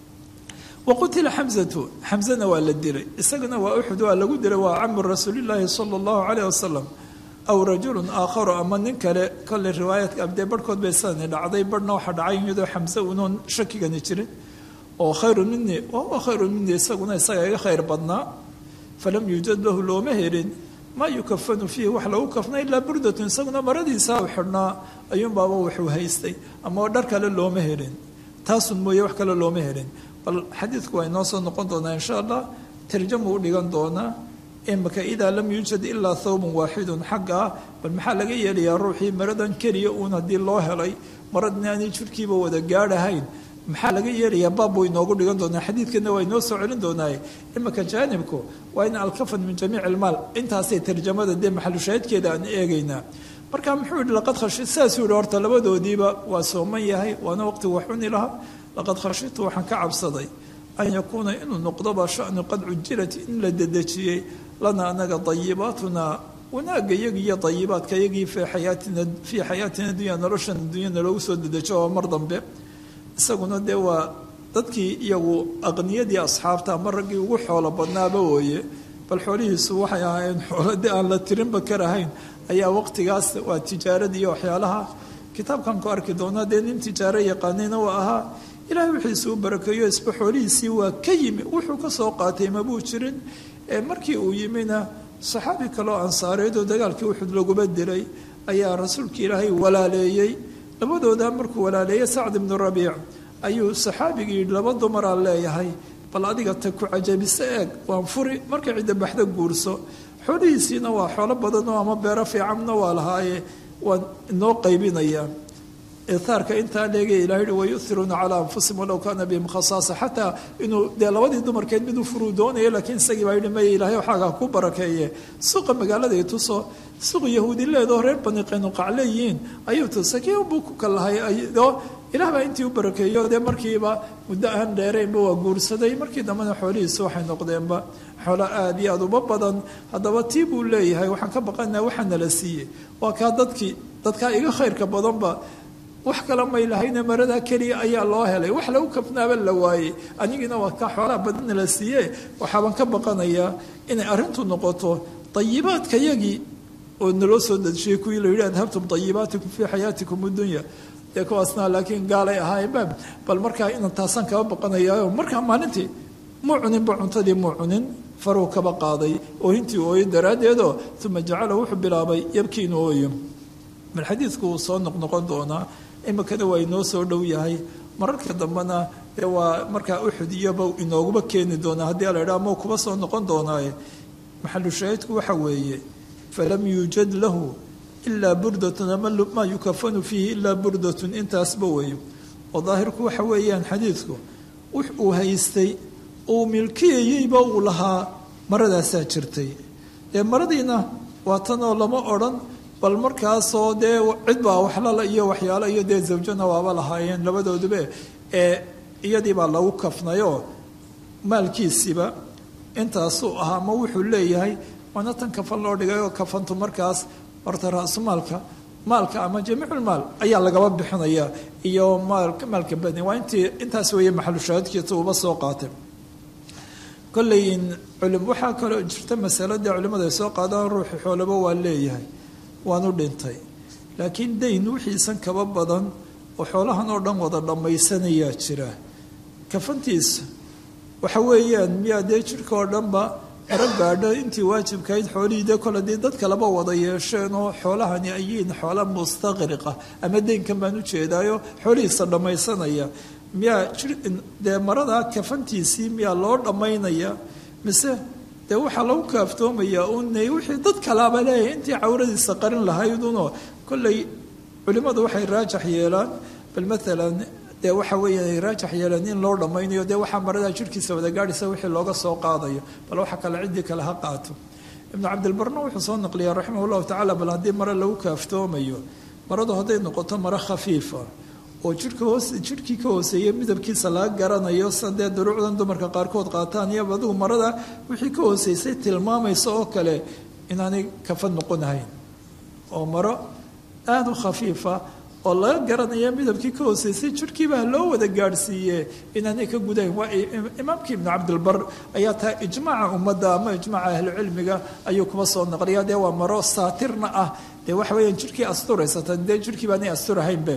wa qutila xamzatu xamzana waa la dilay isagana waa uxud waa lagu dilay waa camu rasuulillaahi sala allahu caleyh wasalam aw rajulun aakharu ama nin kale kolley riwaayaadka abdee barhkood bay sidani dhacday barhna waxaa dhacay iyadoo xamse unoon shakigani jirin oo khayrun minii wahuwa khayrun minii isaguna isaga iga khayr badnaa falam yuujad lahu looma helin maa yukafanu fiihi wax lagu kafna ilaa burdatun isaguna maradiisa u xidhnaa ayuunbaaba wuxuu haystay ama dhar kale looma helin taasun mooye wax kale looma helin bal xadiidku waa inoo soo noqon doonaa insha allah tarjamuu u dhigan doonaa imaka idaa lam yuujad ilaa thawbun waaxidun xagga ah bal maxaa laga yeelayaa ruuxii maradan keliya uun haddii loo helay maradni aanay jirkiiba wada gaadhahayn maxaa laga yeelayaa baab buu inoogu dhigan doonaa xadiidkana waa inoo soo celin doonaaye imaka jaanibku waa in alkafan min jamiic ilmaal intaasay tarjamada dee maxalushaahidkeeda aan eegaynaa marka muxuu yihi laqad khashi saasuu yihi horta labadoodiiba waa sooman yahay waana waqtigu wax cuni lahaa laqad khashitu waxaan ka cabsaday an yakuuna inuu noqdoba shanu qad cujilat in la dedejiyey lana anaga dayibaatuna wanaagga iyagi iyo dayibaadka iyagii fii xayaatina fii xayaatina dunya noloshan dunyana loogu soo dedejo oo mar dambe isaguna dee waa dadkii iyagu aqniyadii asxaabta ama raggii ugu xoolo badnaaba wooye bal xoolihiisu waxay ahaayeen xoolo dee aan la tirinba karahayn ayaa waqtigaas waa tijaarada iyo waxyaalaha kitaabkan ku arki doonaa dee nin tijaaro yaqaanayna waa ahaa ilahay wixiisu u barakeeyo isba xoolihiisii waa ka yimi wuxuu ka soo qaatay mabuu jirin markii uu yimina saxaabi kaloo ansaareed oo dagaalkii uxud laguma dilay ayaa rasuulka ilaahay walaaleeyey labadooda markuu walaaleeyey sacd ibnu rabiic ayuu saxaabigii yidhi laba dumaraa leeyahay bal adiga ta ku cajabise eeg waan furi marka cidda baxda guurso xoolihiisiina waa xoolo badanoo ama beero fiicanna waa lahaaye waan inoo qaybinayaa itaarka intaa leegay ilahay hi wayuhiruuna calaa anfusihim walow kaana bihim khasaasa xataa inuu dee labadii dumarkeed miduu furuu doonaya laakiin isagii baa yidhi maya ilaahay waxaaga ku barakeeye suuqa magaaladay tuso suuq yahuudi leedoo reer bani qaynuqac leeyihiin ayuu tusay kii unbuu ku kalahay oo ilaah baa intii u barakeeyo dee markiiba muddo aan dheeraynba waa guursaday markii dambena xoolihiisu waxay noqdeenba xoolo aada iyo aada uba badan haddaba tii buu leeyahay waxaan ka baqanaa waxaa nala siiyey waa kaa dadkii dadkaa iga khayrka badanba wax kale may lahayne maradaa keliya ayaa loo helay wax lagu kafnaaba la waayey anigiina waa kaa xoolaha badanna la siiye waxaaban ka baqanayaa inay arrintu noqoto dayibaadka yagii oo naloo soo dejiyey kuwii la yidhi adhabtum dayibaatikum fii xayaatikum addunya dee kuwaasna laakiin gaalay ahaayeenba bal markaa inan taasaan kaba baqanayaa markaa maalintii muu cuninba cuntadii muu cunin faruu kaba qaaday oohintii ooyo daraaddeedoo uma jacala wuxuu bilaabay yabkii inuu ooyo bal xadiidku wuu soo noqnoqon doonaa iminkana waa inoo soo dhow yahay mararka dambena dee waa markaa uxud iyoba inooguma keeni doonaa haddii la idhaha mau kuba soo noqon doonaaye maxalu shaahidku waxa weeye falam yuujad lahu ilaa burdatun ama maa yukafanu fiihi ilaa burdatun intaasba weeye oo daahirku waxa weeyaan xadiidku wux uu haystay uu milkiyayeyba uu lahaa maradaasaa jirtay dee maradiina waa tanoo lama odhan bal markaasoo dee cid baa waxlala iyo waxyaalo iyo dee zawjana waaba lahaayeen labadooduba ee iyadii baa lagu kafnayoo maalkiisiiba intaasuu ahaa ma wuxuu leeyahay waana tan kafan loo dhigay oo kafantu markaas horta ra-sumaalka maalka ama jamiiculmaal ayaa lagaba bixinaya iyo maalka maalka badni waa intii intaas weeye maxalushaahidkiisa uba soo qaatay kolley culim waxaa kaloo jirta masalada culimmada ay soo qaadaan ruuxi xoolaba waa leeyahay waanu dhintay laakiin dayn wixiisan kaba badan oo xoolahan oo dhan wada dhammaysanayaa jira kafantiisa waxa weeyaan miyaa dee jirka oo dhanba ero gaadho intii waajibkahayd xoolihii dee kole dee dad kaleba wada yeesheen oo xoolahani ayiin xoola mustaqriqa ama deynkan baan u jeedaayo xoolihiisa dhammaysanaya miyaa dee maradaa kafantiisii miyaa loo dhammaynaya mise dee waxaa lagu kaaftoomayaa un wixii dad kalaaba leeyahay intii cawradiisa qarin lahaydunoo kolley culimmadu waxay raajax yeelaan bal maalan dee waxa weeya ay raajax yeeleen in loo dhammaynayo dee waxaa maradaa jirkiisa wada gaadhaysa wixii looga soo qaadayo bal waxa kale ciddii kale ha qaato ibnu cabdilbarna wuxuu soo naqliyaa raximah llahu tacala bal haddii mare lagu kaaftoomayo maradu hadday noqoto maro khafiifa oo jirka hoos jirhkii ka hooseeya midabkiisa laga garanayo sa dee duruucdan dumarka qaarkood qaataan iyo adigu marada wixii ka hooseysay tilmaamaysa oo kale inaanay kafad noqonahayn oo maro aada u khafiifa oo laga garanaya midabkii ka hooseysay jirhkiiba loo wada gaadhsiiye inaanay ka gudahayn waa imaamkii ibnu cabdilbar ayaa taa ijmaaca ummadda ama ijmaaca ahlucilmiga ayuu kuba soo naqliya dee waa maro saatirna ah dee waxa weeyaan jirhkii asturaysatan dee jirhkii baanay asturahaynbe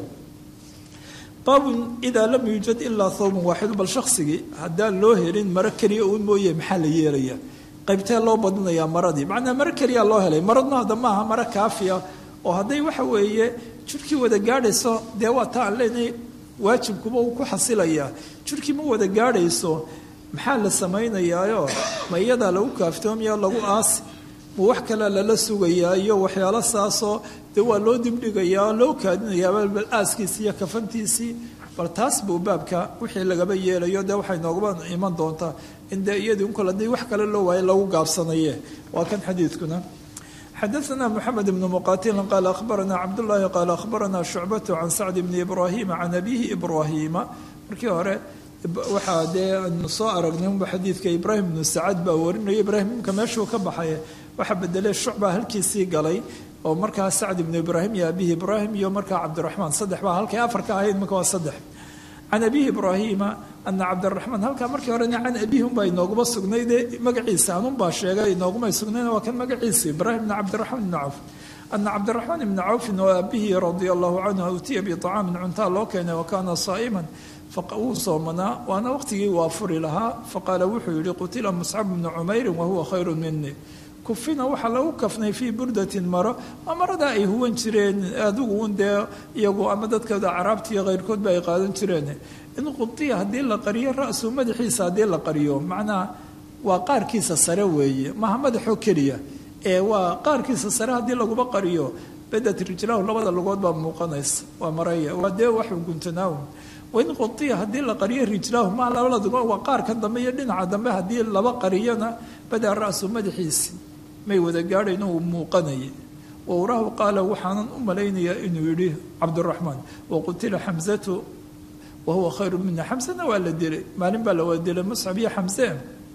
baabun idaa lam yuujad ilaa thawban waaxidu bal shaksigii haddaan loo helin maro keliya uun mooye maxaa la yeelaya qaybtee loo badinayaa maradii macnaa maro keliya loo helay maradna hadda maaha maro kaafiya oo hadday waxa weeye jirhkii wada gaadhayso dee waa ta aan leenahay waajibkuba uu ku xasilayaa jirhkii ma wada gaadhayso maxaa la samaynayaayo ma iyadaa lagu kaaftoomayaa lagu aasi ma wax kalea lala sugayaa iyo waxyaalo saasoo dee waa loo dibdhigayaa loo kaadinayaa bal aaskiisii iyo kafantiisii bal taas buu baabka wixii lagaba yeelayo dee waxay noogaba iman doontaa in dee iyadii unkol haddii wax kale loo waayo lagu gaabsanaye waa kan xadiidkuna xadaثna mxamed bn muqatil qaala ahbarana cabdالlahi qaala ahbarana shucbat can sacd bni ibrahima can abihi ibrahima markii hore waxaa dee aanu soo aragnay unba xadiidka ibraahim bnu sacad baa warinaya ibraahim imka meeshuu ka baxay waxaa bedelay shucba halkiisii galay oo markaa sacd ibnu ibraahim iyo abihi ibraahim iyo markaa cabdiraxmaan saddex baa halkay afar ka ahayd marka waa saddex can abihi ibraahima ana cabdiraxmaan halkaa markii horena can abihi unbaa inooguma sugnayde magaciisa anunbaa sheegay inoogumay sugnayn waa kan magaciisa ibraahim bn cabdiraxmaan ibni cawf ana cabdiraxmaan ibni cawfin oo abihi radia allahu canhu utiya biطacaamin cuntaa loo keenay wa kaana saa'iman wuu soomanaa waana waqtigii waa furi lahaa faqaala wuxuu yihi qutila muscab bnu cumeyrin wahuwa khayru mini kufina waxaa lagu kafnay fii burdatin maro waa marada ay huwan jireen adigu un dee iyagu ama dadkooda caraabtiiyo keyrkoodba ay qaadan jireen in qudiya haddii la qariyo ra-su madaxiisa haddii la qariyo macnaha waa qaarkiisa sare weeye maha madaxoo keliya ee waa qaarkiisa sare haddii laguba qariyo badat rijlahu labada lugood baa muuqanaysa waa maraya waa dee waxu guntanaawn wain qudiya haddii la qariyo rijlahu ma labada lugood waa qaarkan dambe iyo dhinaca dambe haddii laba qariyona badaa ra-su madaxiisi may wada gaadhayno uu muuqanayay wawrahu qaala waxaanan u malaynayaa inuu yidhi cabdiraxmaan waqutila xamzatu wahuwa khayru mina xamsena waa la dilay maalin baa la wada dilay muscab iyo xamse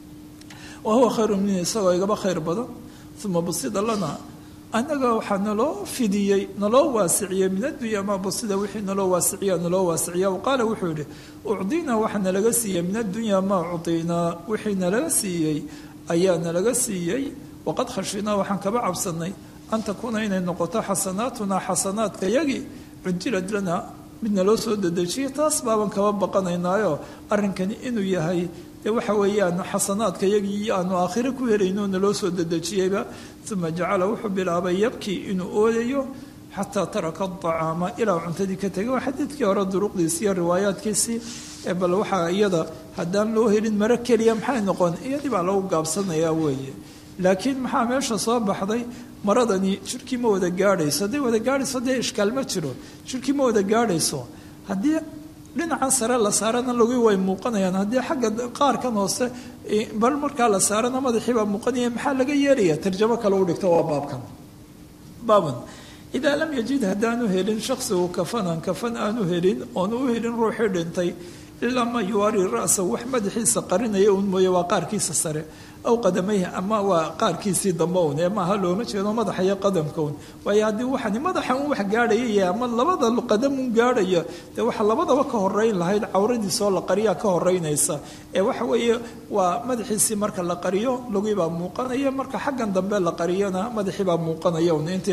wahuwa khayru mina isagoo igaba khayr badan uma busida lana annaga waxaa naloo fidiyey naloo waasiciyey min addunya maa busida wixii naloo waasiciya naloo waasiciya qaala wuxuu yihi ucdinaa waxaa nalaga siiyey min addunya maa ucdinaa wixii nalaga siiyey ayaa nalaga siiyey waqad khashinaa waxaan kaba cabsanay an takuuna inay noqoto xasanaatunaa xasanaadka yagii cujilad lana midna loo soo dedejiyo taas baaban kaba baqanaynaayo arrinkani inuu yahay dee waxa weeyaan xasanaadka yagii aanu aakhire ku helayno naloo soo dedejiyeyba uma jacala wuxuu bilaabay yabkii inuu oodayo xataa taraka acaama ilaa cuntadii ka tegay waa xadiidkii hore duruqdiisi iyo riwaayaadkiisii ee bal waxaa iyada haddaan loo helin maro keliya maxay noqon iyadii baa lagu gaabsanayaa weeye laakiin maxaa meesha soo baxday maradani jirkii ma wada gaadhayso hadday wada gaadhayso dee ishkaal ma jiro jirkii ma wada gaadhayso haddii dhinacan sare la saarana logi way muuqanayaan haddii xagga qaarkan hoose bal markaa la saarana madaxii baa muuqanaya maxaa laga yeelaya tarjamo kale u dhigto waa baabkan baaban idaa lam yajid haddaanu helin shaksigu kafanan kafan aanu helin oonu u helin ruuxii dhintay ilaa ma yuwaari ra'sa wax madaxiisa qarinaya uun mooye waa qaarkiisa sare aw qadamayhi ama waa qaarkiisii dambe un ee maaha looma jeedo madaxa iyo qadamka un waayo haddii waxani madaxa un wax gaadhaya ama labada qadam un gaadhaya dee waxa labadaba ka horeyn lahayd cawradiisoo la qariyaa ka horeynaysa ee waxa weeye waa madaxiisii marka la qariyo lugibaa muuqanaya marka xaggan dambe la qariyana madaxiibaa muuqanaya un intii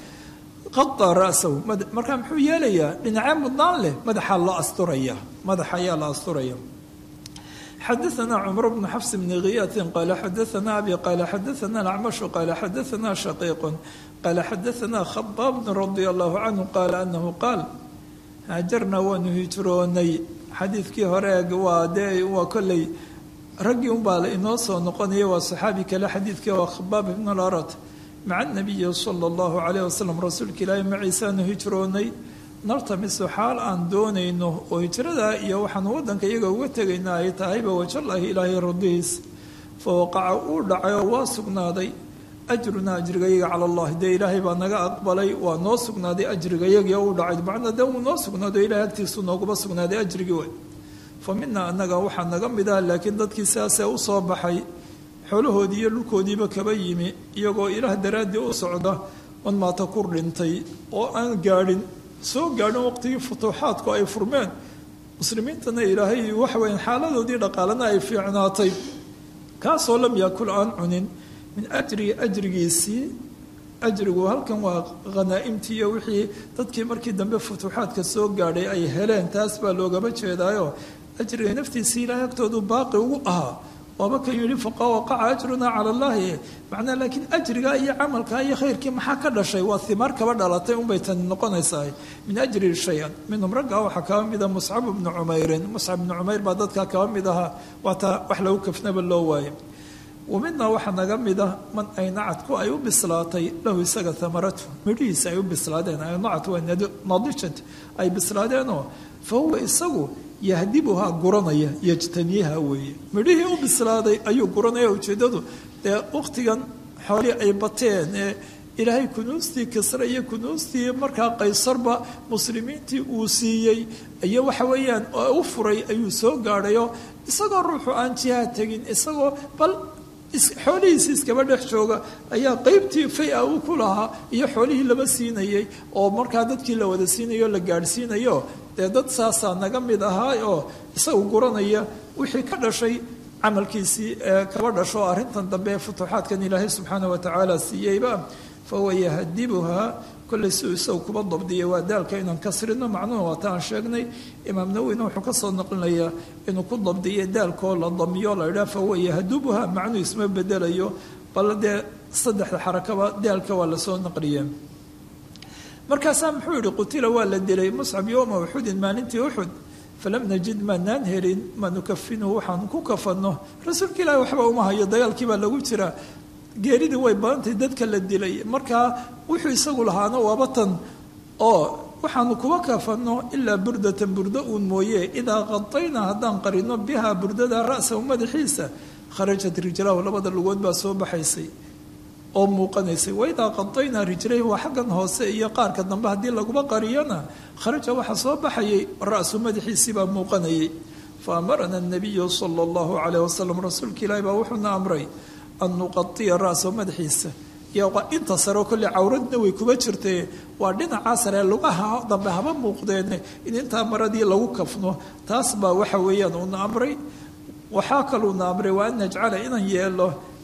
qada rasahu markaa muxuu yeelayaa dhinacee mudnaan leh madaxaa loo asturaya madaxa ayaa la asturaya xadaثna cmr bn xafs bn khiyaati qala xadaثna abi qala xadaثna acmashu qala xadaثna shaqiiq qala xadaثna khabaab radi allahu canhu qala anahu qaal haajarna waanu hijroonay xadiidkii hore waa dee waa kolley raggii unbaa inoo soo noqonaya waa saxaabi kale xadiidkii waa khabaab ibn larat maca nabiyi sala allahu calayh wasalam rasuulka ilaahi maciisaanu hijroonay nartamisu xaal aan doonayno oo hijradaa iyo waxaanu waddanka iyaga uga tegaynaa ay tahayba wajallaahi ilaahay radihiis fa waqaca uu dhacay oo waa sugnaaday ajrunaa ajrigayaga cala allahi dee ilaahay baa naga aqbalay waa noo sugnaaday ajrigayagii oo u dhacay macnaa dee uu noo sugnaado ilahay agtiisu nooguba sugnaaday ajrigii way fa minaa annaga waxaa naga mid ah laakiin dadkii sidaasee u soo baxay xoolahoodii iyo dhulkoodiiba kaba yimi iyagoo ilaah daraaddii u socda man maata kur dhintay oo aan gaadhin soo gaadhin waqtigii futuuxaadku ay furmeen muslimiintana ilaahay waxaweya xaaladoodii dhaqaalana ay fiicnaatay kaasoo lam yaakul aan cunin min ajrii ajrigiisii ajrigu halkan waa khanaa'imtii iyo wixii dadkii markii dambe futuuxaadka soo gaadhay ay heleen taas baa loogama jeedaayo ajriga naftiisii ilaahay agtoodu baaqi ugu ahaa waaba ka yidhi faqa waqaca ajrunaa cala allahi macnaa laakiin ajriga iyo camalka iyo khayrkii maxaa ka dhashay waa himaar kaba dhalatay unbay tani noqonaysaa min ajri shay-an minhum raggaa waxaa kaba mida muscab bnu cumeyrin muscab bnu cumeyr baa dadkaa kaba mid ahaa waataa wax lagu kafnaba loo waayay wa midnaa waxaa naga mida man aynacadku ay u bislaatay lahu isaga hamaratu midhihiisa ay u bislaadeen aynacad waa nadijat ay bislaadeenoo fa huwa isagu yahdibuhaa guranaya yajtaniyaha weeye midhihii u bislaaday ayuu guranaya ujeeddadu dee wakhtigan xoolii ay bateen ee ilaahay kunuustii kisre iyo kunuustii markaa qaysarba muslimiintii uu siiyey iyo waxa weeyaan u furay ayuu soo gaadhayo isagoo ruuxu aan jiha tegin isagoo bal xoolihiisi iskaba dhex jooga ayaa qeybtii fay-a uu ku lahaa iyo xoolihii laba siinayay oo markaa dadkii la wada siinayo la gaadhsiinayo dee dad saasaa naga mid ahaa oo isagu guranaya wixii ka dhashay camalkiisii ee kaba dhasho arrintan dambe ee futuuxaadkan ilaahay subxaana wa tacaala siiyeyba fa huwa yahdibuhaa kollay siuu isagu kuba dabdiyay waa daalka inaan kasrino macnuhu waata aan sheegnay imaam nawowina wuxuu ka soo naqlinayaa inuu ku dabdiyo daalkoo la damiyo la idhaha fa huwa yahdubuhaa macnuhu isma bedelayo bal dee saddexda xarakaba daalka waa lasoo naqliye markaasaa muxuu yihi qutila waa la dilay muscab yowma uxudin maalintii uxud falam najid maanaan helin ma nukafinuhu waxaan ku kafanno rasuulka ilaahi waxba uma hayo dagaalkii baa lagu jiraa geeridii way badantay dadka la dilay markaa wuxuu isagu lahaana waaba tan oo waxaanu kuba kafanno ilaa burdatan burdo uun mooye idaa qadaynaa haddaan qarino bihaa burdada ra'sahu madaxiisa kharajat rijlahu labada lugood baa soo baxaysay oo muuqanaysay waidaa qadaynaa rijlayhi waa xaggan hoose iyo qaarka dambe haddii laguba qariyona kharaja waxaa soo baxayay ra'su madaxiisii baa muuqanayay fa amarana nabiyu sala allahu calayh wasalam rasuulka ilaahi baa wuxuuna amray an nuqadiya ra'sahu madaxiisa iyo inta sareo kolley cawradna way kuba jirtee waa dhinacaa saree lugaha dambe haba muuqdeen in intaa maradii lagu kafno taas baa waxa weeyaan uuna amray waxaa kaluuna amray waa an najcala inaan yeelo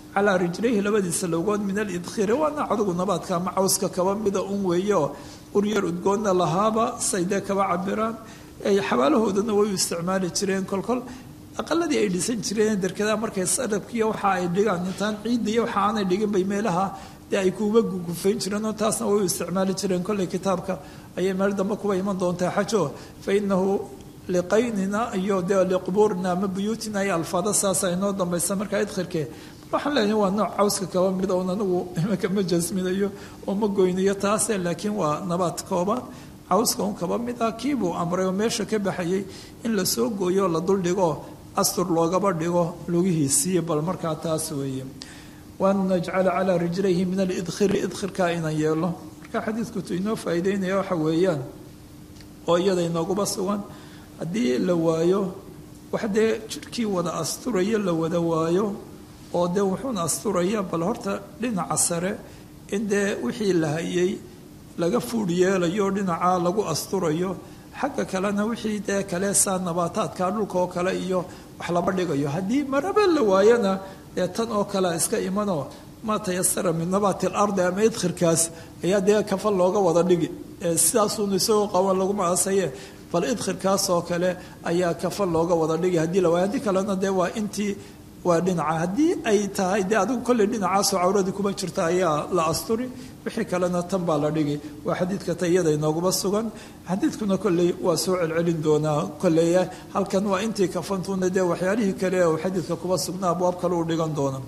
calaa rijlayhi labadiisa logood min alidkhiri waana adigu nabaadka ama cawska kaba mida un weeyo uryar udgoonna lahaaba saydee kaba cabiraan xabaalahoodana way u isticmaali jireen kolkol aqaladii ay dhisan jireen derkadaha markay sarabkiiyo waxa ay dhigaan intaan ciidda iyo waxa aanay dhigin bay meelaha dee ay kuuba gugufayn jireen oo taasna way u isticmaali jireen kolley kitaabka ayay meel dambe kuba iman doontaa xajo fa inahu liqaynina iyo dee liqubuurina ama buyuutina iyo alfaada saasa inoo dambaysa markaa idkhirkee waxaan leenahay waa nooc cawska kaba mida oon anigu imaka ma jasminayo oo ma goynayo taase laakiin waa nabaad kooban cawska un kaba mid ah kiibuu amray oo meesha ka baxayay in la soo gooyo la duldhigo astur loogaba dhigo lugihiisii bal markaa taas weeye waan najcala calaa rijlayhi min alidkhiri idkhirkaa inan yeelo marka xadiidkutu inoo faa'iideynaya waxa weeyaan oo iyada inooguba sugan haddii la waayo wax dee jidhkii wada asturaya la wada waayo oo dee wuxuuna asturaya bal horta dhinaca sare in dee wixii la hayay laga fuudh yeelayo dhinacaa lagu asturayo xagga kalena wixii dee kale saa nabaataadka dhulka oo kale iyo wax laba dhigayo haddii maraba la waayana dee tan oo kalea iska imanoo maa tayasara min nabaati alardi ama idkhirkaas ayaa dee kafal looga wada dhigi sidaasuun isagoo qaban laguma asaye bal idkhirkaas oo kale ayaa kafal looga wada dhigi haddii la waayo haddii kalena dee waa intii waa dhinaca haddii ay tahay dee adigu kolley dhinacaasoo cawradii kuma jirta ayaa la asturi wixii kalena tan baa la dhigi waa xadiidka tayada inooguma sugan xadiidkuna kolley waa soo celcelin doonaa kolley halkan waa intii kafantuna dee waxyaalihii kale oo xadiidka kuba sugnaa abwaab kale u dhigan doona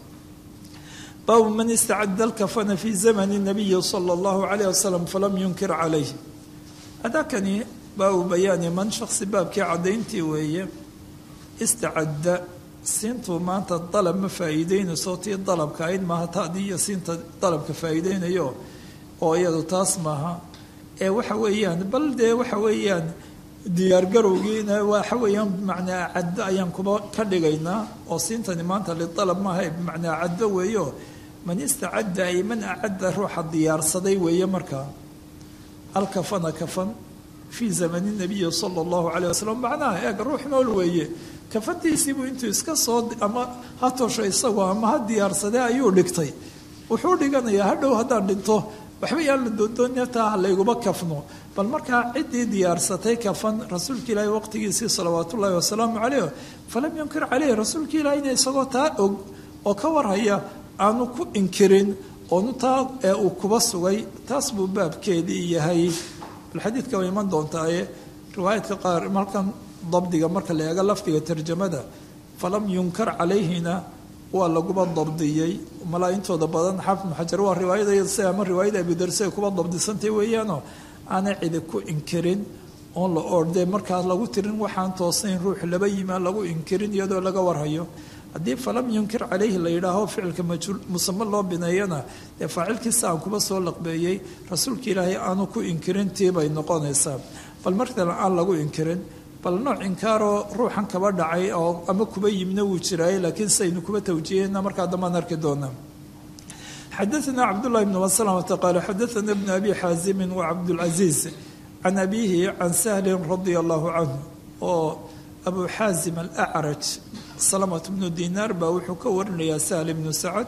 baabu man istacada alkafana fi zamani nabiyi sala allahu calayh wasalam falam yunkir calayh adakani baabu bayaani man shaksi baabkii caddayntii weeye istacadda siintuu maanta dalab ma faa'iideynayso tii dalabka ayd maaha taadii iyo siinta dalabka faa'iideynayo oo iyadu taas maaha ee waxa weeyaan bal dee waxa weeyaan diyaargarowgiina waxa weeyaan bimacnaa caddo ayaan kuba ka dhigaynaa oo siintani maanta lidalab maaha bimacnaa caddo weeyo man istacadda ay man acadda ruuxa diyaarsaday weeye markaa alkafana kafan fii zamani nabiyi sala allahu calayh wasalam macnaha eeg ruux nool weeye kafantiisiibuu intuu iska soo ama ha tosho isagoo ama ha diyaarsadee ayuu dhigtay wuxuu dhiganayaa hadhow haddaan dhinto waxba yaan la doondoonina taa ha layguma kafno bal markaa ciddii diyaarsatay kafan rasuulka ilaahi waqtigiisii salawaat ullaahi wasalaamu caleyh falam yunkir caleyh rasuulka ilaahina isagoo taa og oo ka warhaya aanu ku inkirin oonu taa ee uu kuba sugay taas buu baabkeedii yahay bal xadiidka way iman doontaaye riwaayadka qaar markan dabdiga marka la eego lafdiga tarjamada falam yunkar calayhina waa laguba dabdiyey malaa intooda badan xaafid muxajar waa riwaayada si ama riwaayada abidarse ay kuba dabdisantay weeyaanoo aanay cidi ku inkirin oon la ordee markaas lagu tirin waxaan toosnayn ruux laba yimaan lagu inkirin iyadoo laga warhayo haddii falam yunkir calayhi la yidhaaho ficilka majhuul musame loo bineeyana dee faacilkiisa aan kuba soo laqbeeyey rasuulka ilaahay aanu ku inkirin tii bay noqonaysaa bal markale aan lagu inkirin bal nooc inkaaroo ruuxan kaba dhacay oo ama kuba yimna wuu jiraaye laakiin saynu kuba tawjihayna markaa dambaan arki doonaa xadaثna cabdالlahi bn mslmta qaal xadaثna bn abi xaazimi wacabdاlcaziiz can abihi can sahli radia allahu canhu oo abu xaazim alacraj salamat bnu dinaar baa wuxuu ka warinayaa sahl bnu sacad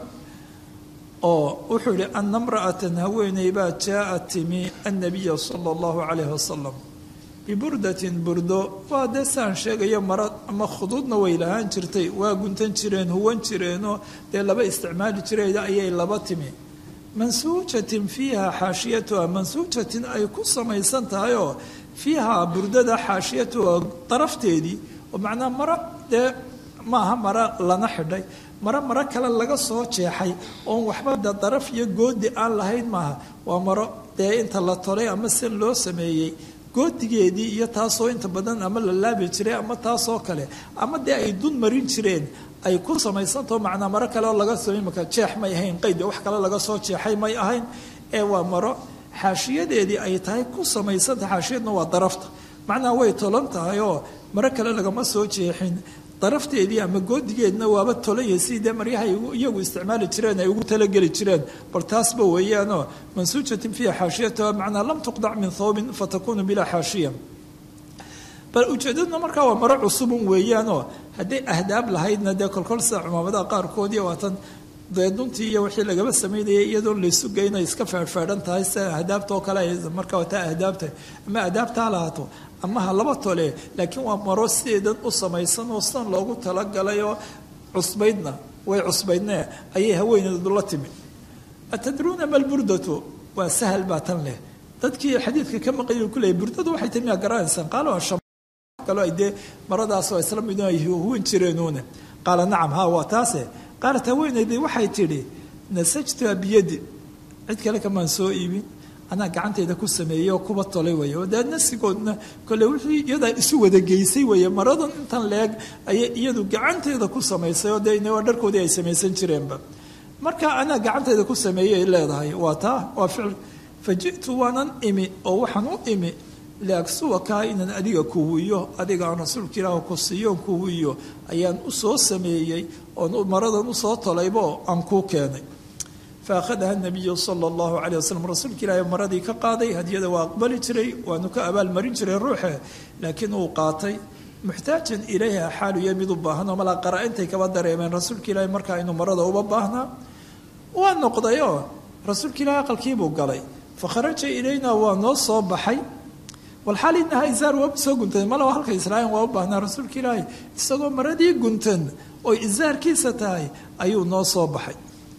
oo wuxuu yihi ana mra'atan haweeney baa jaaءat timi annabiya salى اllahu calayh wasalam biburdatin burdo waa dee saan sheegayo mara ama khuduudna way lahaan jirtay waa guntan jireen huwan jireenoo dee laba isticmaali jireeda ayay laba timi mansuujatin fiiha xaashiyatuha mansuujatin ay ku samaysan tahay oo fiiha burdada xaashiyatuha darafteedii oo macnaa mara dee maaha mara lana xidhay maro maro kale laga soo jeexay oon waxba de daraf iyo goodi aan lahayn maaha waa maro dee inta la tolay ama si loo sameeyey goodigeedii iyo taasoo inta badan ama la laabi jiray ama taasoo kale ama dee ay dun marin jireen ay ku samaysantaho macnaa maro kale oo laga samay marka jeex may ahayn qayd wax kale laga soo jeexay may ahayn ee waa maro xaashiyadeedii ay tahay ku samaysanta xaashiyadna waa darafta macnaa way tolan tahay oo maro kale lagama soo jeexin darafteedii ama goodigeedna waaba tolaya sidii dee maryaha iyagu isticmaali jireen ay ugu talageli jireen bal taasba weeyaanoo mansuujatin fiiha xaashiyatuha macnaa lam tuqdac min thawbin fatakunu bilaa xaashiya bal ujeedadna markaa waa maro cusubun weeyaanoo hadday ahdaab lahaydna dee kolkol sida cumaamadaha qaarkoodii waatan dee duntii iyo wixii lagaba samaynayay iyadoo laysu geyna iska feedhfeedhan tahay sida ahdaabta oo kale marka wataa ahdaabta ama ahdaabta ha lahaato ama ha laba tole laakiin waa maro sideedan u samaysan oo sidan loogu talagalay oo cusbaydna way cusbaydne ayay haweeneedu la timi atadruuna malburdatu waa sahal baa tan leh dadkii xadiidka ka maqayu ku leeyay burdadu waxay tahay miyaa garanaysaan qaalo kalo ay dee maradaasoo isla mid ay huwan jireenuuna qaala nacam ha waa taase qaalat haweenaydii waxay tidhi nasajtuha biyadi cid kale kamaan soo iibin anaa gacantayda ku sameeyey oo kuba tolay weeye oo dee nasigoodna kole wixii iyadaa isu wada geysay weeye maradan intan leeg ayay iyadu gacanteeda ku samaysay oo dee waa dharkoodii ay samaysan jireenba marka anaa gacantayda ku sameeyey ay leedahay waa taa waa ficil fa ji'tu waanan imi oo waxaan u imi liagsuwakaa inaan adiga kuwiyo adiga aan rasuulka ilaah ku siiyoon kuwiyo ayaan u soo sameeyey oon maradan usoo tolaybo aan kuu keenay fa akhadaha nabiyu sala allahu caleyh wasalam rasuulka ilaahi maradii ka qaaday hadiyada waa aqbali jiray waanu ka abaalmarin jiray ruuxe laakiin uu qaatay muxtaajan ilayha xaaluya mid u baahan oo malaa qara-intay kaba dareemeen rasuulka ilaahi markaa inuu marada uba baahnaa waa noqdayoo rasuulka ilaahi aqalkiibuu galay fa kharaja ilayna waa noo soo baxay walxaal inaha isaar waaba soo guntan malaba halka israa'iil waa u baahnaa rasuulka ilaahi isagoo maradii guntan oy isaarkiisa tahay ayuu noo soo baxay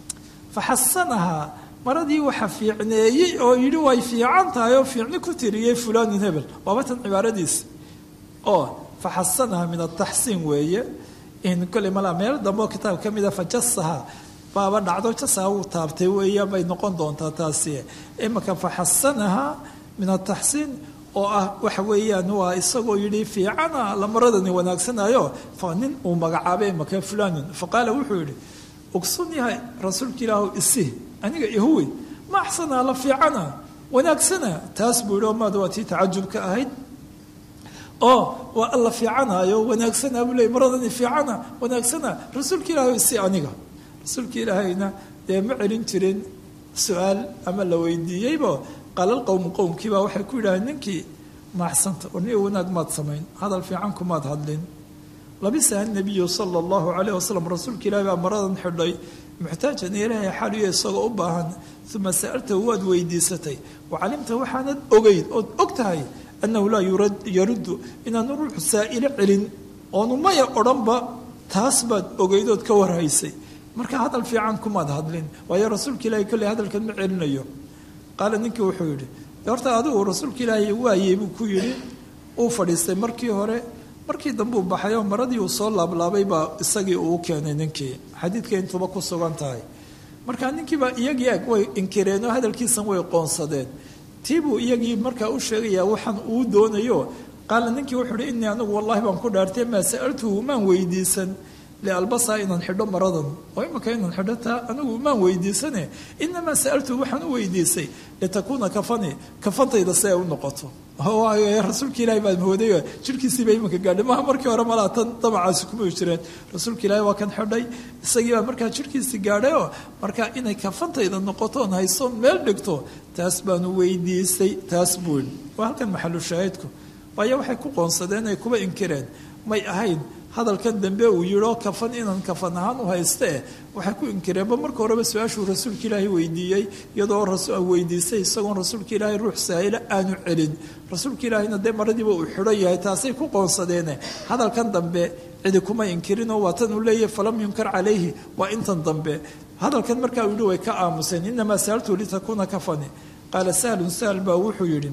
fa xasanahaa maradii waxa fiicneeyey oo yidhi way fiican tahay oo fiicni ku tiriyey fulaanun hebel waaba tan cibaaradiisa oo fa xasanahaa min ataxsiin weeye in kolley malaa meel dambeoo kitaab ka mida fa jasaha baaba dhacdo jasaha wuu taabtay weeye bay noqon doontaa taasi imaka fa xasanahaa min ataxsiin oo ah waxa weeyaan waa isagoo yidhi fiicana la maradani wanaagsanayo fa nin uu magacaabay maka fulanun fa qaala wuxuu yidhi ogsun yahay rasuulka ilaahu isi aniga ihuwi ma axsanaa la fiicana wanaagsana taas buu yidhi oo maad waa tii tacajubka ahayd oo waa alla fiicanaayo wanaagsana buu leey maradani fiicana wanaagsana rasuulka ilaahu isi aniga rasuulka ilaahayna dee ma celin jirin su-aal ama la weydiiyeybo qaala qowmu qowmkiibaa waxay ku yidhaaheen ninkii maaxsanta war niga wanaag maad samayn hadal fiican kumaad hadlin labisaha nabiyu sala allahu calayh wasalam rasuulka ilahi baa maradan xidhay muxtaajan ilaahay xaaliyo isagoo u baahan uma sa'altahu waad weydiisatay wa calimta waxaanad ogeyd ood og tahay annahu laa yaruddu inaanu ruuxu saa'ilo celin oonu maya odhanba taas baad ogeyd ood ka warhaysay marka hadal fiican kumaad hadlin waayo rasuulka ilahi kolley hadalkan ma celinayo qaala ninkii wuxuu yidhi horta adigu rasuulka ilaahay waayey buu ku yidhi uu fadhiistay markii hore markii dambe uu baxay oo maradii uu soo laablaabay baa isagii uu keenay ninkii xadiidka intuba ku sugan tahay marka ninkiiba iyagii ag way inkireen oo hadalkiisan way qoonsadeen tiibuu iyagii markaa u sheegayaa waxaan uu doonayo qaala ninkii wuxuu uhi innii anigu wallahi baan ku dhaartay maa sa'altuhu maan weydiisan lialbasaa inaan xidho maradan oo imika inaan xidho taa anigu maan weydiisane inamaa sa'altuhu waxaan u weydiisay litakuuna kafani kafantayda si ay u noqoto rasuulka ilahi baa mooday jirhkiisiiba iminka gaadhay maha markii hore malaa tan damacaasi kuma jireen rasuulka ilaahi waa kan xidhay isagii baa markaa jirhkiisii gaadhayoo markaa inay kafantayda noqotoon haysoon meel dhigto taas baanu weydiisay taas buul waa halkan maxalu shaahidku waayo waxay ku qoonsadeen ay kuba inkireen may ahayn hadalkan dambe uu yidhoo kafan inaan kafan ahaan u haystee waxay ku inkireenba marka horeba su-aashuu rasuulka ilaahay weydiiyey iyadoo weydiisay isagoon rasuulka ilaahay ruux saa'ilo aanu celin rasuulka ilaahayna dee maradiiba uu xidhan yahay taasay ku qoonsadeene hadalkan dambe cidi kuma inkirinoo waa tan uu leeyahy falam yunkar calayhi waa intan dambe hadalkan markaa uu yidhi way ka aamuseen inamaa sa'altu litakuuna kafani qaala sahlun sahl baa wuxuu yidhi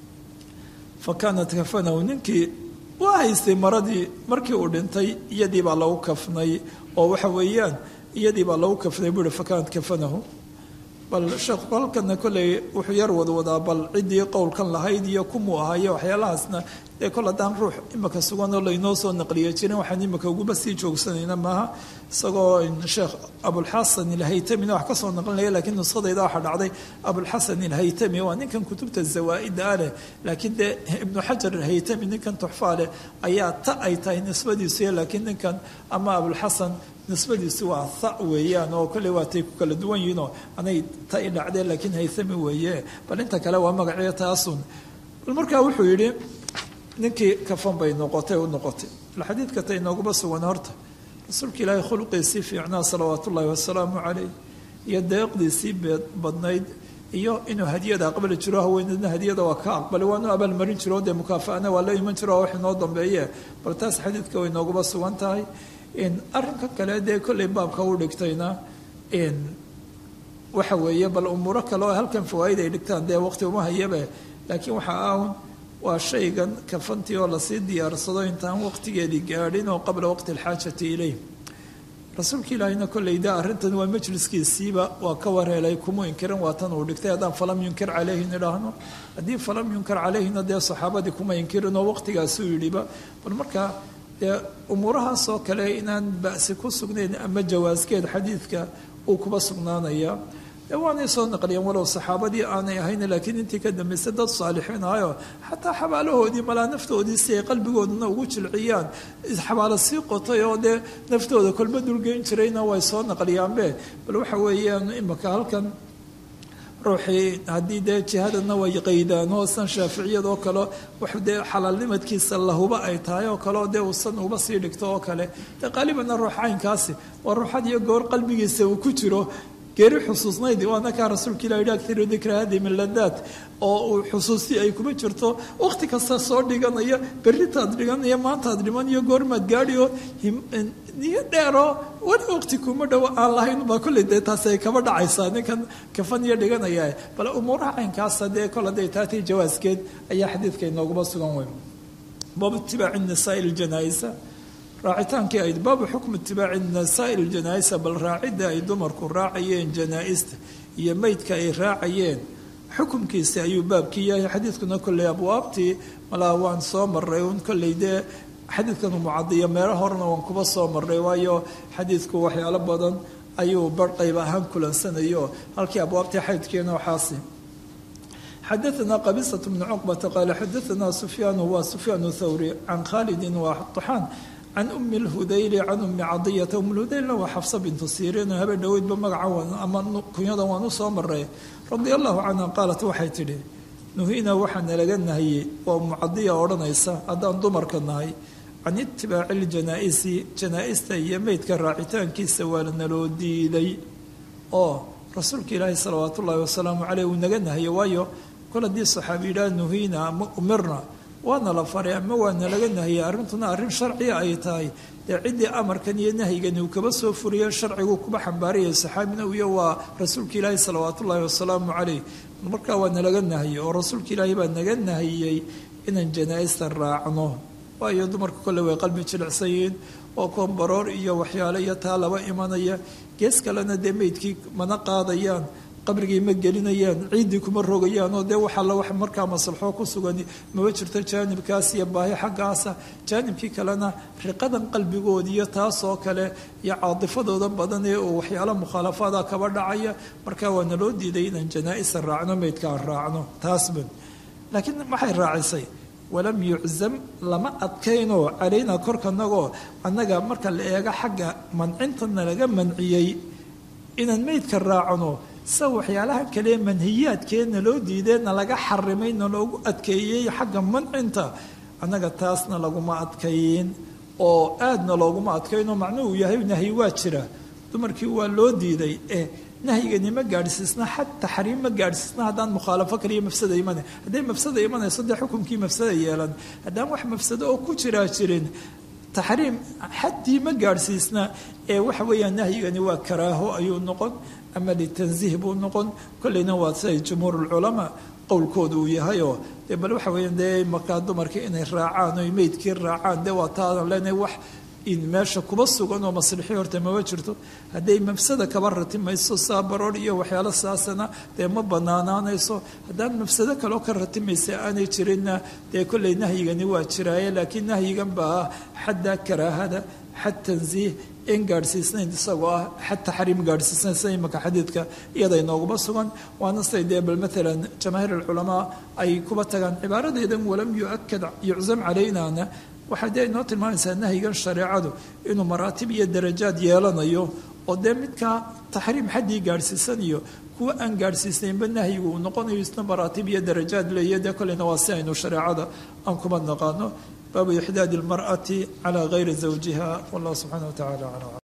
fa kaanat kafanahu ninkii waa haystay maradii markii uu dhintay iyadii baa lagu kafnay oo waxa weeyaan iyadii baa lagu kafnay buu ihi fakaanat kafanahu bal sheekhu halkana kolley wuxuu yar wadwadaa bal ciddii qowlkan lahayd iyo kumuu ahaayo waxyaalahaasna dee kol haddaan ruux imika suganoo laynoo soo naqliya jirin waxaan imika uguba sii joogsanayna maaha isagoo sheekh abulxasan ilhaytamina wax ka soo naqlinaya lakiin nuskhadayda waxaa dhacday abulxasan ilhaytami waa ninkan kutubta zawaa'ida ah leh laakiin dee ibnu xajar ilhaytami ninkan tuxfaa leh ayaa ta ay tahay nisbadiisuy laakiin ninkan ama abulxasan nisbadiisi waa tha weeyaan oo kolley waatay ku kala duwan yihiinoo anay ta i dhacdeen laakiin haythami weeye bal inta kale waa magaciyo taasun bal markaa wuxuu yidhi ninkii kafan bay noqotay u noqotay bal xadiidka ta inooguba sugan horta rasuulka ilaahay khuluqiisii fiicnaa salawaat ullaahi wasalaamu caleyh iyo deeqdiisii badnayd iyo inuu hadiyada aqbali jiro haweeneedna hadiyada waa ka aqbalay waanu abaalmarin jiro dee mukaafaana waa la iman jiro wax inoo dambeeye bal taas xadiidka way nooguba sugan tahay arrinka kale dee kollay baabka u dhigtayna waxa weeye bal umuuro kale oo halkan fawaaid ay dhigtaan dee waqti uma hayabe laakiin waxa aun waa shaygan kafantii oo lasii diyaarsado intaan waqtigeedii gaadhin oo qabla waqti alxaajati ileyh rasuulka ilaahina kolleyda arrintan waa majliskiisiiba waa ka wareelay kuma inkirin waa tan uu dhigtay haddaan falam yunkir caleyhi nidhaahno haddii falam yunkir caleyhina dee saxaabadii kuma inkirin oo waqtigaasuu yidhiba bal markaa dee umuurahaas oo kale inaan ba'si ku sugnayn ama jawaaskeed xadiidka uu kuba sugnaanaya dee waanay soo naqliyeen walow saxaabadii aanay ahayn laakiin intii ka dambaysay dad saalixiin ahayo xataa xabaalahoodii malaa naftoodii si ay qalbigoodana ugu jilciyaan xabaalo sii qotay oo dee naftooda kolba dulgeyn jirayna way soo naqliyaanbe bal waxa weeyaan imika halkan ruuxii haddii dee jihadana way qaydaan oo san shaaficiyadoo kale wax dee xalaalnimadkiisa lahuba ay tahay oo kale oo dee uusan uba sii dhigto oo kale dee qaalibanna ruux caynkaasi waa ruuxad iyo goor qalbigiisa uu ku jiro geeri xusuusnayd waana kaa rasuulka ilah yidhi akhiru dikra hadi min ladaat oo uu xusuustii ay kuma jirto waqti kasta soo dhiganaya berritaad dhiganaya maantaad dhiman iyo goormaad gaadhi oo niyo dheeroo weli waqti kuma dhowo aan lahayn baa kolley dee taasi ay kaba dhacaysaa ninkan kafan iyo dhiganaya bale umuuraha caynkaasa dee kol hadday taatay jawaaskeed ayaa xadiidka inooguma sugan weyn baabu itibaaci nisaai ljanaaisa raacitaankii ayd baabu xukmu itibaaci nisaai ljanaaisa bal raacidda ay dumarku raacayeen janaa-ista iyo meydka ay raacayeen xukumkiisi ayuu baabkii yahay xadiidkuna kolley abwaabtii malaa waan soo maray un kolley dee xadiidkan mucadiyo meelo horena waan kuba soo maray waayo xadiidku waxyaalo badan ayuu bar qayb ahaan kulansanayo halkii abwaabtii xaydkeena waxaasi xadaثna qabisة bn cqbata qaala xadaثna sufyaan wa sufyaan thawri can khalidi waxaan can umi اlhudayli can umi cadiyata um lhudaylna waa xafsa bintu siriin habe dhoweydba magaca ama kunyadan waan u soo maray radia allahu canha qaalat waxay tidhi nuhina waxaa nalaga nahiyey waa umu cadiya odhanaysa haddaan dumarka nahay can itibaaci ljanaa-isi janaa-ista iyo meydka raacitaankiisa waa naloo diiday oo rasuulka ilaahi salawaat ullaahi wasalaamu caleyh uu naga nahiye waayo kol haddii saxaabi yidhaha nuhiina ama umirna waana la faray ama waana laga nahiyey arrintuna arrin sharciya ay tahay dee ciddii amarkan iyo nahyigani uu kaba soo furiye sharcigu kuba xambaarayay saxaabina iyo waa rasuulka ilaahi salawaat ullaahi wasalaamu caleyh markaa waa nalaga nahiyey oo rasuulka ilaahi baa naga nahiyey inaan janaa-ista raacno waayo dumarka kolle way qalbi jilicsan yihiin oo koombaroor iyo waxyaale iyo taa laba imanaya gees kalena dee meydkii mana qaadayaan qabrigii ma gelinayaan ciiddii kuma rogayaan oo dee waxaa la wax markaa maslaxo ku sugan maba jirto jaanibkaas iyo baahi xaggaasa jaanibkii kalena riqadan qalbigoodi iyo taasoo kale iyo caadifadooda badan ee uu waxyaalo mukhaalafaada kaba dhacaya markaa waa naloo diiday inaan janaa-isa raacno meydka aan raacno taasban laakiin maxay raacisay walam yuczam lama adkaynoo calaynaa korkanagoo annaga marka la eego xagga mancintana laga manciyey inaan meydka raacno sa waxyaalaha kale manhiyaadkeedna loo diideenna laga xarimay na loogu adkeeyey xagga mancinta annaga taasna laguma adkayn oo aadna looguma adkaynoo macnuhu yahay nahyi waa jira dumarkii waa loo diiday eh nahyigani ma gaadhsiisna xad taxriim ma gaadhsiisna haddaan mukhaalafo kaliya mafsada imana hadday mafsada imanayso dee xukumkii mafsada yeelan haddaan wax mafsado oo ku jiraa jirin taxriim xaddii ma gaadhsiisna ee waxa weeyaan nahyigani waa karaaho ayuu noqon ama litansiih buu noqon kolleyna waa siday jumhuurulculamaa qowlkooda uu yahayoo dee bal waxa weeyaan dee markaa dumarkii inay raacaan oy meydkii raacaan dee waa taadan leenahay wax in meesha kuba sugan oo maslixii horta mama jirto hadday mafsada kaba ratimayso saa baroor iyo waxyaalo saasana dee ma banaanaanayso haddaan mafsado kaleo ka ratimaysa aanay jirinna dee kolley nahyigani waa jiraaye laakiin nahyigan baa ah xadda karaahada xad tansiih in gaadhsiisnayn isagoo ah xad taxriim gaadhsiisnayn sida imaka xadiidka iyada inooguma sugan waana siday dee bal maalan jamaahiir alculamaa ay kuba tagaan cibaaradeedan walam yuakad yuczam calaynaana waxay dee inoo tilmaamaysaa nahyigan shareecadu inuu maraatib iyo darajaad yeelanayo oo dee midkaa taxriim xaddii gaadhsiisan iyo kuwa aan gaadhsiisnaynba nahyigu uu noqonayo isna maraatib iyo darajaad leeya dee kolleyna waa si aynu shareecada aan kuma naqaano baabu ixdaadi اlmarأati calى gayri zawjiha wallah subxaana wa tacala aclam